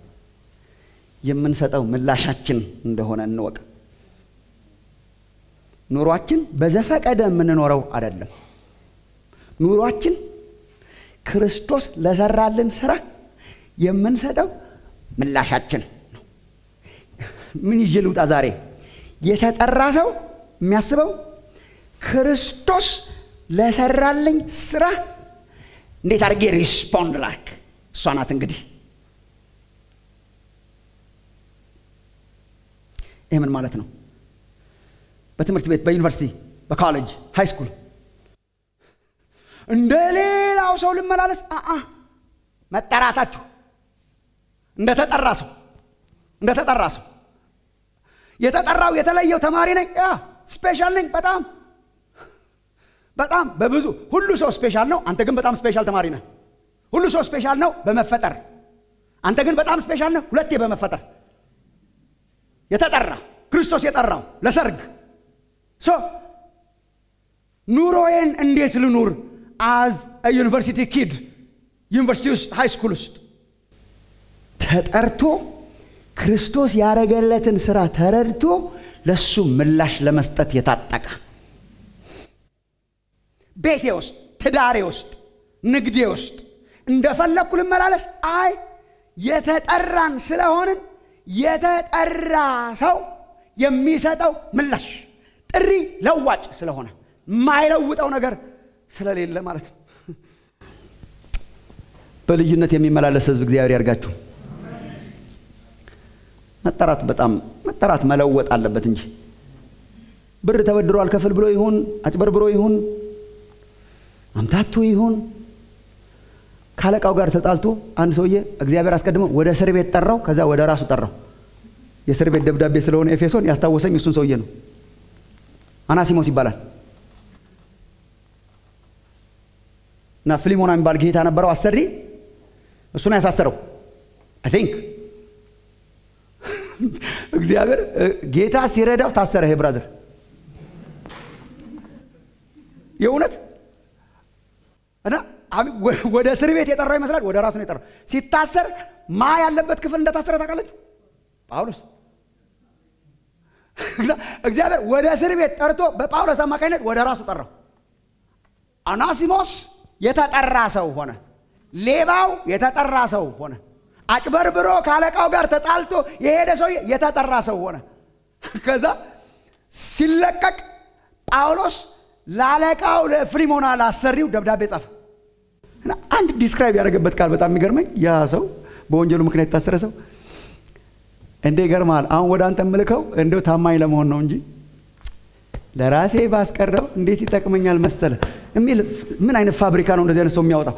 የምንሰጠው ምላሻችን እንደሆነ እንወቅ ኑሯችን በዘፈቀደ የምንኖረው አይደለም ኑሯችን ክርስቶስ ለሰራልን ስራ የምንሰጠው ምላሻችን ነው ምን ይዤ ልውጣ ዛሬ የተጠራ ሰው የሚያስበው ክርስቶስ ለሰራልኝ ስራ እንዴት አድርጌ ሪስፖንድ ላክ እሷ ናት እንግዲህ ይህ ምን ማለት ነው በትምህርት ቤት በዩኒቨርሲቲ በኮሌጅ ሃይ ስኩል እንደ ሌላው ሰው ልመላለስ አ መጠራታችሁ እንደ ተጠራ ሰው እንደ ተጠራ ሰው የተጠራው የተለየው ተማሪ ነኝ ያ ስፔሻል ነኝ በጣም በጣም በብዙ ሁሉ ሰው ስፔሻል ነው አንተ ግን በጣም ስፔሻል ተማሪ ነህ ሁሉ ሰው ስፔሻል ነው በመፈጠር አንተ ግን በጣም ስፔሻል ነህ ሁለቴ በመፈጠር የተጠራ ክርስቶስ የጠራው ለሰርግ ሶ ኑሮዬን እንዴት ልኑር አዝ ዩኒቨርሲቲ ኪድ ዩኒቨርሲቲ ውስጥ ሃይ ስኩል ውስጥ ተጠርቶ ክርስቶስ ያደረገለትን ስራ ተረድቶ ለሱ ምላሽ ለመስጠት የታጠቀ ቤቴ ውስጥ ትዳሬ ውስጥ ንግዴ ውስጥ እንደፈለግኩ ልመላለስ አይ የተጠራን ስለሆንን የተጠራ ሰው የሚሰጠው ምላሽ ጥሪ ለዋጭ ስለሆነ የማይለውጠው ነገር ስለሌለ ማለት ነው በልዩነት የሚመላለስ ህዝብ እግዚአብሔር ያርጋችሁ መጠራት በጣም መጠራት መለወጥ አለበት እንጂ ብር ተበድሮ አልከፍል ብሎ ይሁን አጭበርብሮ ይሁን አምታቱ ይሁን ካለቃው ጋር ተጣልቶ አንድ ሰውዬ እግዚአብሔር አስቀድሞ ወደ እስር ቤት ጠራው ከዛ ወደ ራሱ ጠራው የእስር ቤት ደብዳቤ ስለሆነ ኤፌሶን ያስታወሰኝ እሱን ሰውዬ ነው አናሲሞስ ይባላል እና ፊሊሞና የሚባል ጌታ ነበረው አሰሪ እሱን ያሳሰረው አይ ቲንክ እግዚአብሔር ጌታ ሲረዳው ታሰረ ይሄ ብራዘር የእውነት እና ወደ እስር ቤት የጠራው ይመስላል ወደ ራሱ ነው የጠራው ሲታሰር ማ ያለበት ክፍል እንደታሰረ ታውቃለች ጳውሎስ እግዚአብሔር ወደ እስር ቤት ጠርቶ በጳውሎስ አማካኝነት ወደ ራሱ ጠራው አናሲሞስ የተጠራ ሰው ሆነ ሌባው የተጠራ ሰው ሆነ አጭበርብሮ ከአለቃው ጋር ተጣልቶ የሄደ ሰው የተጠራ ሰው ሆነ ከዛ ሲለቀቅ ጳውሎስ ለአለቃው ለፍሪሞና ላሰሪው ደብዳቤ ጻፈ አንድ ዲስክራይብ ያደረገበት ቃል በጣም የሚገርመኝ ያ ሰው በወንጀሉ ምክንያት የታሰረ ሰው እንዴ ይገርማል አሁን ወደ አንተ ምልከው እንደው ታማኝ ለመሆን ነው እንጂ ለራሴ ባስቀረው እንዴት ይጠቅመኛል መሰለ የሚል ምን አይነት ፋብሪካ ነው እንደዚህ አይነት ሰው የሚያወጣው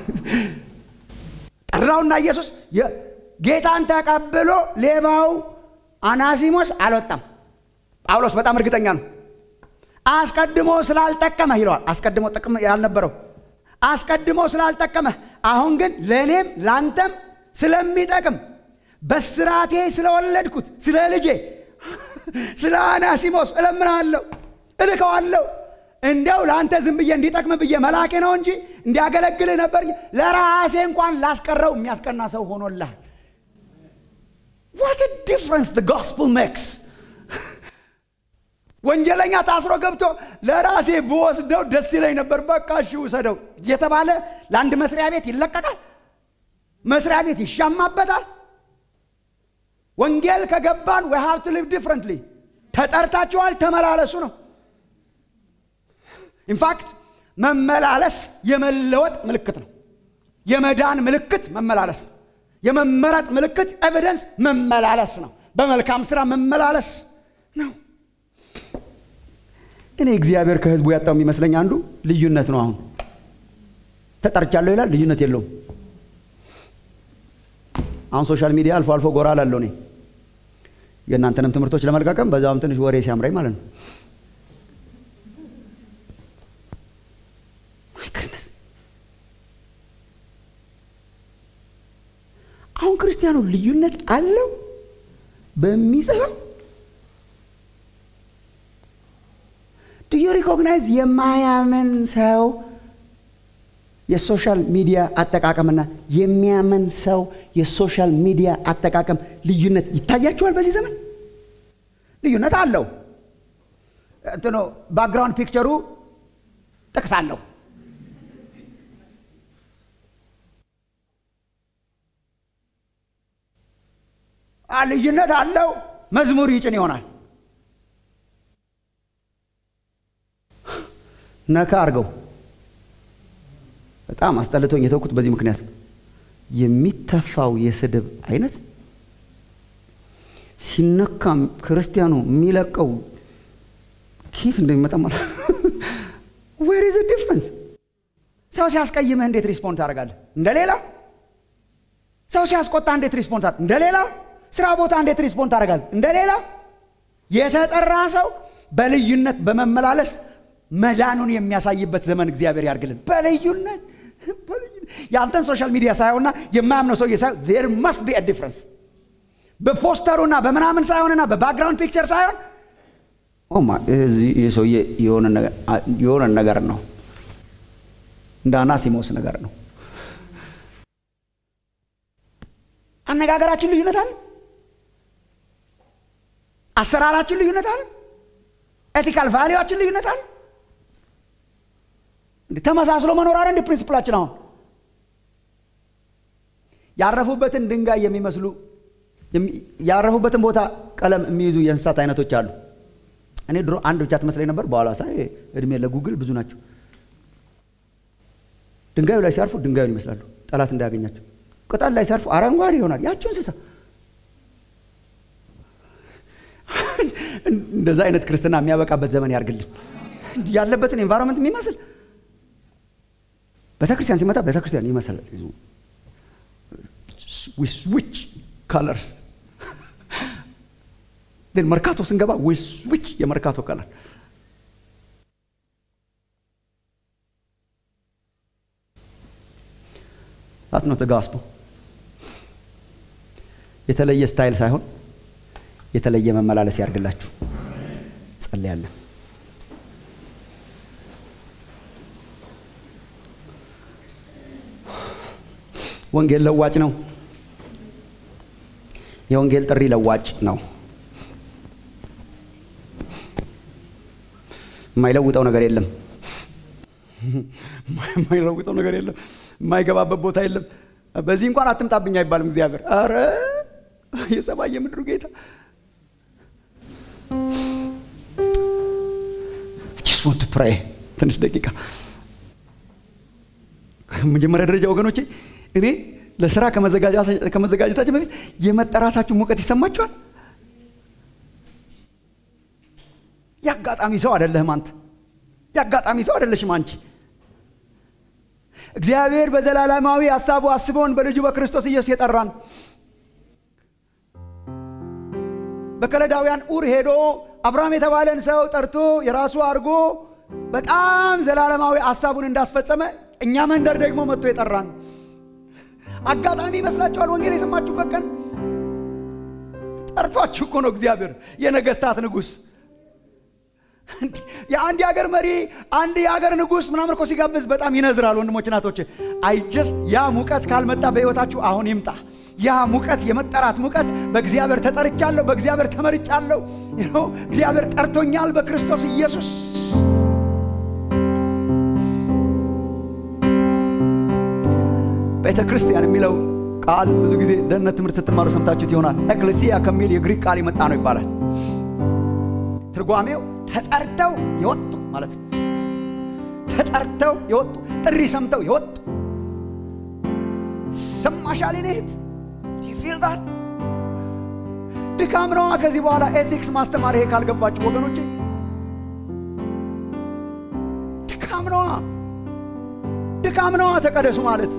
ጠራውና ኢየሱስ ጌታን ተቀብሎ ሌባው አናሲሞስ አልወጣም ጳውሎስ በጣም እርግጠኛ ነው አስቀድሞ ስላልጠቀመህ ይለዋል አስቀድሞ ጥቅም ያልነበረው አስቀድሞ ስላልጠቀመህ አሁን ግን ለእኔም ላንተም ስለሚጠቅም በስራቴ ስለወለድኩት ስለ ልጄ ስለ አናሲሞስ እለምናለሁ እልከዋለሁ እንዲያው ለአንተ ዝም ብዬ እንዲጠቅም ብዬ መላኬ ነው እንጂ እንዲያገለግልህ ነበር ለራሴ እንኳን ላስቀረው የሚያስቀና ሰው ሆኖልሃል ዋት ዲፍረንስ ጎስፕል ሜክስ ወንጀለኛ ታስሮ ገብቶ ለራሴ ብወስደው ደስ ይለኝ ነበር በቃ እሺ ውሰደው የተባለ ለአንድ መስሪያ ቤት ይለቀቃል መስሪያ ቤት ይሻማበታል ወንጌል ከገባን we have to live differently ተጠርታችኋል ተመላለሱ ነው ኢንፋክት መመላለስ የመለወጥ ምልክት ነው። የመዳን ምልክት መመላለስ ነው። የመመረጥ ምልክት ኤቪደንስ መመላለስ ነው። በመልካም ስራ መመላለስ ነው። እኔ እግዚአብሔር ከህዝቡ ያጣው የሚመስለኝ አንዱ ልዩነት ነው። አሁን ተጠርቻለሁ ይላል፣ ልዩነት የለውም። አሁን ሶሻል ሚዲያ አልፎ አልፎ ጎራ ላለው እኔ የእናንተንም ትምህርቶች ለመልቀቀም በዛም ትንሽ ወሬ ሲያምረኝ ማለት ነው። አሁን ክርስቲያኑ ልዩነት አለው በሚጽፈው ዱ ዩ ሪኮግናይዝ የማያምን ሰው የሶሻል ሚዲያ አጠቃቀምና የሚያምን ሰው የሶሻል ሚዲያ አጠቃቀም ልዩነት ይታያችኋል? በዚህ ዘመን ልዩነት አለው። እንትኖ ባክግራውንድ ፒክቸሩ ጥቅስ አለው። ልዩነት አለው። መዝሙር ይጭን ይሆናል። ነካ አድርገው በጣም አስጠልቶኝ የተውኩት በዚህ ምክንያት የሚተፋው የስድብ አይነት ሲነካም ክርስቲያኑ የሚለቀው ኬት እንደሚመጣ ማለት ዌር ኢዝ ዲፍረንስ? ሰው ሲያስቀይምህ እንዴት ሪስፖንድ ታደርጋለህ? እንደሌላ ሰው ሲያስቆጣ እንዴት ሪስፖንድ ታደርጋለህ? እንደሌላ ስራ ቦታ እንዴት ሪስፖንድ ታደርጋለህ? እንደሌላ የተጠራ ሰው በልዩነት በመመላለስ መዳኑን የሚያሳይበት ዘመን እግዚአብሔር ያርግልን። በልዩነት የአንተን ሶሻል ሚዲያ ሳይሆንና የማያምነው ሰውዬ ሳይሆን ዜር መስት ቢ ዲፍረንስ በፖስተሩና በምናምን ሳይሆንና በባክግራውንድ ፒክቸር ሳይሆን ይህ ሰውዬ የሆነ ነገር ነው፣ እንደ አናሲሞስ ነገር ነው። አነጋገራችን ልዩነት አለ። አሰራራችን ልዩነት አለ። ኤቲካል ቫሊዋችን ልዩነት አለ። ተመሳስሎ መኖር አለ እንደ ፕሪንስፕላችን። አሁን ያረፉበትን ድንጋይ የሚመስሉ ያረፉበትን ቦታ ቀለም የሚይዙ የእንስሳት አይነቶች አሉ። እኔ ድሮ አንድ ብቻ ትመስለኝ ነበር። በኋላ ሳይ እድሜ ለጉግል ብዙ ናቸው። ድንጋዩ ላይ ሲያርፉ ድንጋዩን ይመስላሉ፣ ጠላት እንዳያገኛቸው። ቅጠል ላይ ሲያርፉ አረንጓዴ ይሆናል። ያቸው እንስሳ እንደዛ አይነት ክርስትና የሚያበቃበት ዘመን ያርግልን። ያለበትን ኤንቫይሮንመንት የሚመስል ቤተክርስቲያን ሲመጣ ቤተክርስቲያን ይመስላል። ዊች ካለርስ መርካቶ ስንገባ ዊች የመርካቶ ከለር ታት ነው ጋስፖ የተለየ ስታይል ሳይሆን የተለየ መመላለስ ያርግላችሁ። ጸልያለን። ወንጌል ለዋጭ ነው። የወንጌል ጥሪ ለዋጭ ነው። የማይለውጠው ነገር የለም። የማይለውጠው ነገር የለም። የማይገባበት ቦታ የለም። በዚህ እንኳን አትምጣብኝ አይባልም። እግዚአብሔር አረ የሰማይ የምድሩ ጌታ ጀስት ዋንት ቱ ፕሬይ ትንሽ ደቂቃ መጀመሪያ ደረጃ ወገኖቼ እኔ ለስራ ከመዘጋጀታችን በፊት የመጠራታችሁ ሙቀት ይሰማችኋል። የአጋጣሚ ሰው አይደለህም አንተ። የአጋጣሚ ሰው አይደለሽም አንቺ። እግዚአብሔር በዘላለማዊ ሀሳቡ አስበውን በልጁ በክርስቶስ ኢየሱስ የጠራን በከለዳውያን ኡር ሄዶ አብርሃም የተባለን ሰው ጠርቶ የራሱ አድርጎ በጣም ዘላለማዊ ሀሳቡን እንዳስፈጸመ እኛ መንደር ደግሞ መጥቶ የጠራን አጋጣሚ ይመስላችኋል? ወንጌል የሰማችሁበት ቀን ጠርቷችሁ እኮ ነው እግዚአብሔር የነገስታት ንጉሥ የአንድ የሀገር መሪ አንድ የሀገር ንጉሥ ምናምን እኮ ሲጋብዝ በጣም ይነዝራል። ወንድሞች እናቶች፣ አይ ጀስት ያ ሙቀት ካልመጣ በሕይወታችሁ አሁን ይምጣ። ያ ሙቀት የመጠራት ሙቀት በእግዚአብሔር ተጠርቻለሁ፣ በእግዚአብሔር ተመርጫለሁ፣ እግዚአብሔር ጠርቶኛል በክርስቶስ ኢየሱስ። ቤተ ክርስቲያን የሚለው ቃል ብዙ ጊዜ ደህንነት ትምህርት ስትማሩ ሰምታችሁት ይሆናል። ኤክሌሲያ ከሚል የግሪክ ቃል የመጣ ነው ይባላል። ትርጓሜው ተጠርተው የወጡ ማለት ነው። ተጠርተው የወጡ ጥሪ ሰምተው የወጡ ሰማሻል ኔት ፊል ዳት ድካም ነዋ። ከዚህ በኋላ ኤቲክስ ማስተማር ይሄ ካልገባችሁ ወገኖቼ ድካም ነዋ፣ ድካም ነዋ። ተቀደሱ ማለት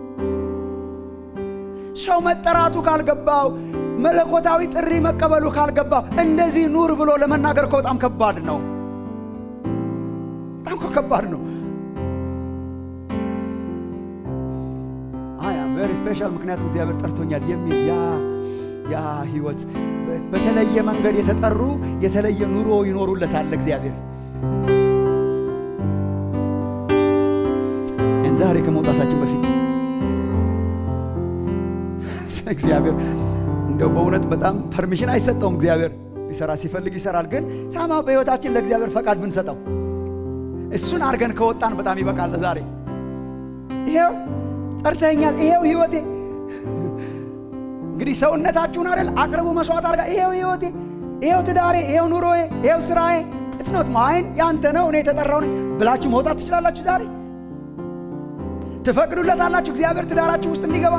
ሰው መጠራቱ ካልገባው መለኮታዊ ጥሪ መቀበሉ ካልገባው እንደዚህ ኑር ብሎ ለመናገር እኮ በጣም ከባድ ነው። በጣም እኮ ከባድ ነው። አይ አም ቬሪ ስፔሻል ምክንያቱም እግዚአብሔር ጠርቶኛል የሚል ያ ያ ህይወት በተለየ መንገድ የተጠሩ የተለየ ኑሮ ይኖሩለታል እግዚአብሔር። ዛሬ ከመውጣታችን በፊት እግዚአብሔር እንደው በእውነት በጣም ፐርሚሽን አይሰጠውም። እግዚአብሔር ሊሰራ ሲፈልግ ይሰራል። ግን ሳማ በህይወታችን ለእግዚአብሔር ፈቃድ ብንሰጠው እሱን አድርገን ከወጣን በጣም ይበቃል። ዛሬ ይሄው ጠርተኛል፣ ይሄው ህይወቴ እንግዲህ ሰውነታችሁን አይደል አቅርቡ መስዋዕት አድርጋ ይሄው ህይወቴ፣ ይሄው ትዳሬ፣ ይሄው ኑሮዬ፣ ይሄው ስራዬ እትኖት ማይን ያንተ ነው እኔ የተጠራው ነኝ ብላችሁ መውጣት ትችላላችሁ። ዛሬ ትፈቅዱለታላችሁ እግዚአብሔር ትዳራችሁ ውስጥ እንዲገባ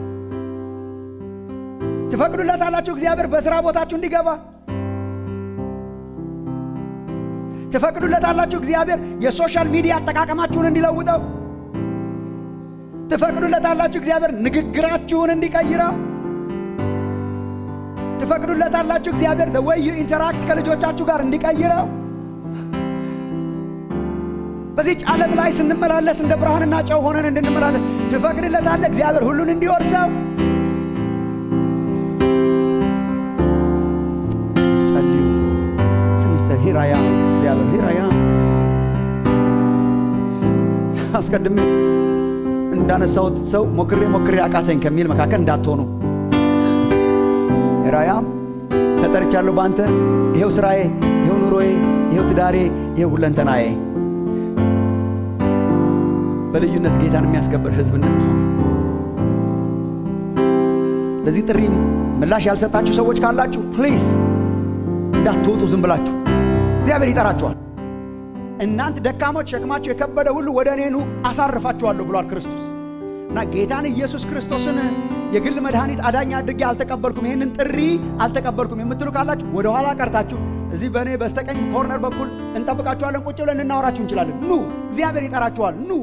ትፈቅዱለታላችሁ እግዚአብሔር በስራ ቦታችሁ እንዲገባ ትፈቅዱለታላችሁ እግዚአብሔር የሶሻል ሚዲያ አጠቃቀማችሁን እንዲለውጠው ትፈቅዱለታላችሁ እግዚአብሔር ንግግራችሁን እንዲቀይረው ትፈቅዱለታላችሁ እግዚአብሔር the way you interact ከልጆቻችሁ ጋር እንዲቀይረው በዚች ዓለም ላይ ስንመላለስ እንደ ብርሃንና ጨው ሆነን እንድንመላለስ ትፈቅድለታለህ እግዚአብሔር ሁሉን እንዲወርሰው ጸልዩ ትንሽ ሂራያ እግዚአብሔር ሂራያ አስቀድሜ እንዳነሳሁት ሰው ሞክሬ ሞክሬ አቃተኝ ከሚል መካከል እንዳትሆኑ ራያም ተጠርቻለሁ በአንተ ይሄው ስራዬ ይሄው ኑሮዬ ይሄው ትዳሬ ይሄው ሁለንተናዬ በልዩነት ጌታን የሚያስከብር ህዝብ እንድንሆን ለዚህ ጥሪ ምላሽ ያልሰጣችሁ ሰዎች ካላችሁ ፕሊዝ እንዳትወጡ ዝም ብላችሁ እግዚአብሔር ይጠራችኋል እናንተ ደካሞች ሸክማችሁ የከበደ ሁሉ ወደ እኔ ኑ አሳርፋችኋለሁ ብሏል ክርስቶስ እና ጌታን ኢየሱስ ክርስቶስን የግል መድኃኒት አዳኝ አድርጌ አልተቀበልኩም፣ ይህንን ጥሪ አልተቀበልኩም የምትሉ ካላችሁ ወደ ኋላ ቀርታችሁ እዚህ በእኔ በስተቀኝ ኮርነር በኩል እንጠብቃችኋለን። ቁጭ ብለን እናወራችሁ እንችላለን። ኑ፣ እግዚአብሔር ይጠራችኋል። ኑ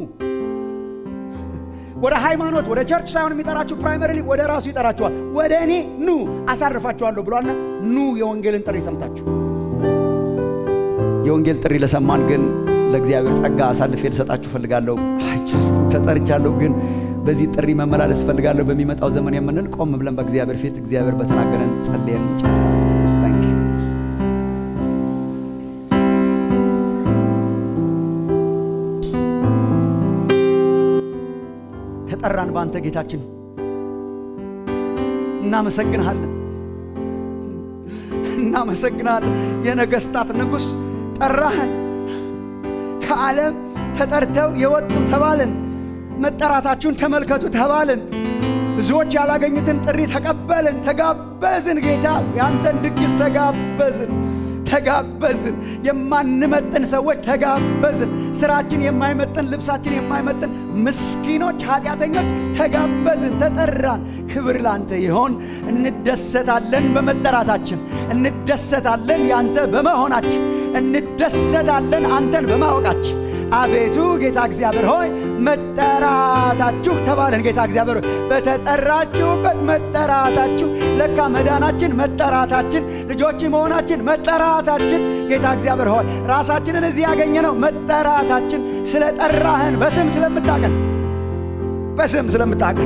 ወደ ሃይማኖት ወደ ቸርች ሳይሆን የሚጠራችሁ ፕራይመሪሊ ወደ ራሱ ይጠራችኋል። ወደ እኔ ኑ አሳርፋችኋለሁ ብሏልና ኑ የወንጌልን ጥሪ ሰምታችሁ የወንጌል ጥሪ ለሰማን ግን ለእግዚአብሔር ጸጋ አሳልፌ ልሰጣችሁ ፈልጋለሁ። ተጠርቻለሁ ግን በዚህ ጥሪ መመላለስ ፈልጋለሁ በሚመጣው ዘመን የምንል ቆም ብለን በእግዚአብሔር ፊት እግዚአብሔር በተናገረን ጸልየን እንጨርሳለን። ታንክ ዩ ተጠራን በአንተ ጌታችን፣ እናመሰግንሃለን እናመሰግናለን። የነገስታት ንጉሥ ጠራህን። ከዓለም ተጠርተው የወጡ ተባልን። መጠራታችሁን ተመልከቱ ተባልን። ብዙዎች ያላገኙትን ጥሪ ተቀበልን፣ ተጋበዝን። ጌታ ያንተን ድግስ ተጋበዝን ተጋበዝን። የማንመጥን ሰዎች ተጋበዝን። ስራችን የማይመጥን ልብሳችን የማይመጥን ምስኪኖች፣ ኃጢአተኞች ተጋበዝን፣ ተጠራን። ክብር ላንተ ይሆን። እንደሰታለን በመጠራታችን፣ እንደሰታለን ያንተ በመሆናችን፣ እንደሰታለን አንተን በማወቃችን። አቤቱ ጌታ እግዚአብሔር ሆይ መጠራታችሁ ተባለን። ጌታ እግዚአብሔር ሆይ በተጠራችሁበት መጠራታችሁ፣ ለካ መዳናችን መጠራታችን፣ ልጆች መሆናችን መጠራታችን፣ ጌታ እግዚአብሔር ሆይ ራሳችንን እዚህ ያገኘነው መጠራታችን፣ ስለ ጠራህን በስም ስለምታቀን በስም ስለምታቀን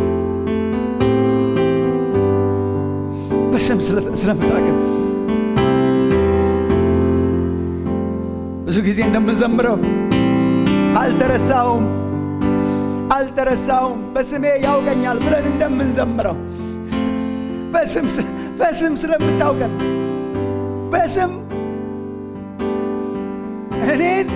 በስም ስለምታቀን ብዙ ጊዜ እንደምንዘምረው አልተረሳውም አልተረሳውም በስሜ ያውቀኛል ብለን እንደምንዘምረው በስም ስለምታውቀን በስም እኔን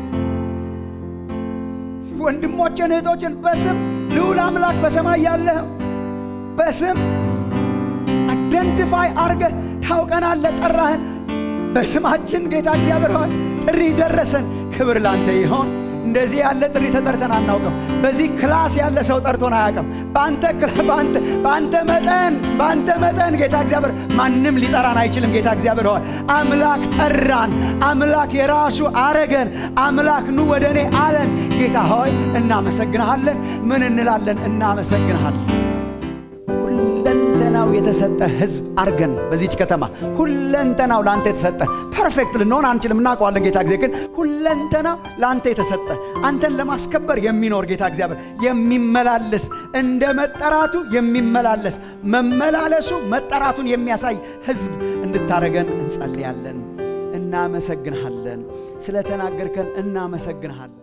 ወንድሞችን እህቶችን በስም ልዑል አምላክ በሰማይ ያለህ በስም አደንቲፋይ አርገህ ታውቀናለህ። ጠራህን በስማችን ጌታ እግዚአብሔር ሆይ ጥሪ ደረሰን። ክብር ላንተ ይሆን። እንደዚህ ያለ ጥሪ ተጠርተን አናውቅም። በዚህ ክላስ ያለ ሰው ጠርቶን አያውቅም። በአንተ በአንተ መጠን በአንተ መጠን ጌታ እግዚአብሔር ማንም ሊጠራን አይችልም። ጌታ እግዚአብሔር ሆይ አምላክ ጠራን። አምላክ የራሱ አረገን። አምላክ ኑ ወደ እኔ አለን። ጌታ ሆይ እናመሰግንሃለን። ምን እንላለን? እናመሰግንሃለን። ሁለንተናው የተሰጠ ህዝብ አርገን በዚች ከተማ ሁለንተናው ለአንተ የተሰጠ ፐርፌክት ልንሆን አንችልም፣ እናውቀዋለን። ጌታ እግዚአብሔር ግን ሁለንተናው ለአንተ የተሰጠ አንተን ለማስከበር የሚኖር ጌታ እግዚአብሔር የሚመላለስ እንደ መጠራቱ የሚመላለስ መመላለሱ መጠራቱን የሚያሳይ ህዝብ እንድታረገን እንጸልያለን። እናመሰግንሃለን። ስለተናገርከን እናመሰግንሃለን።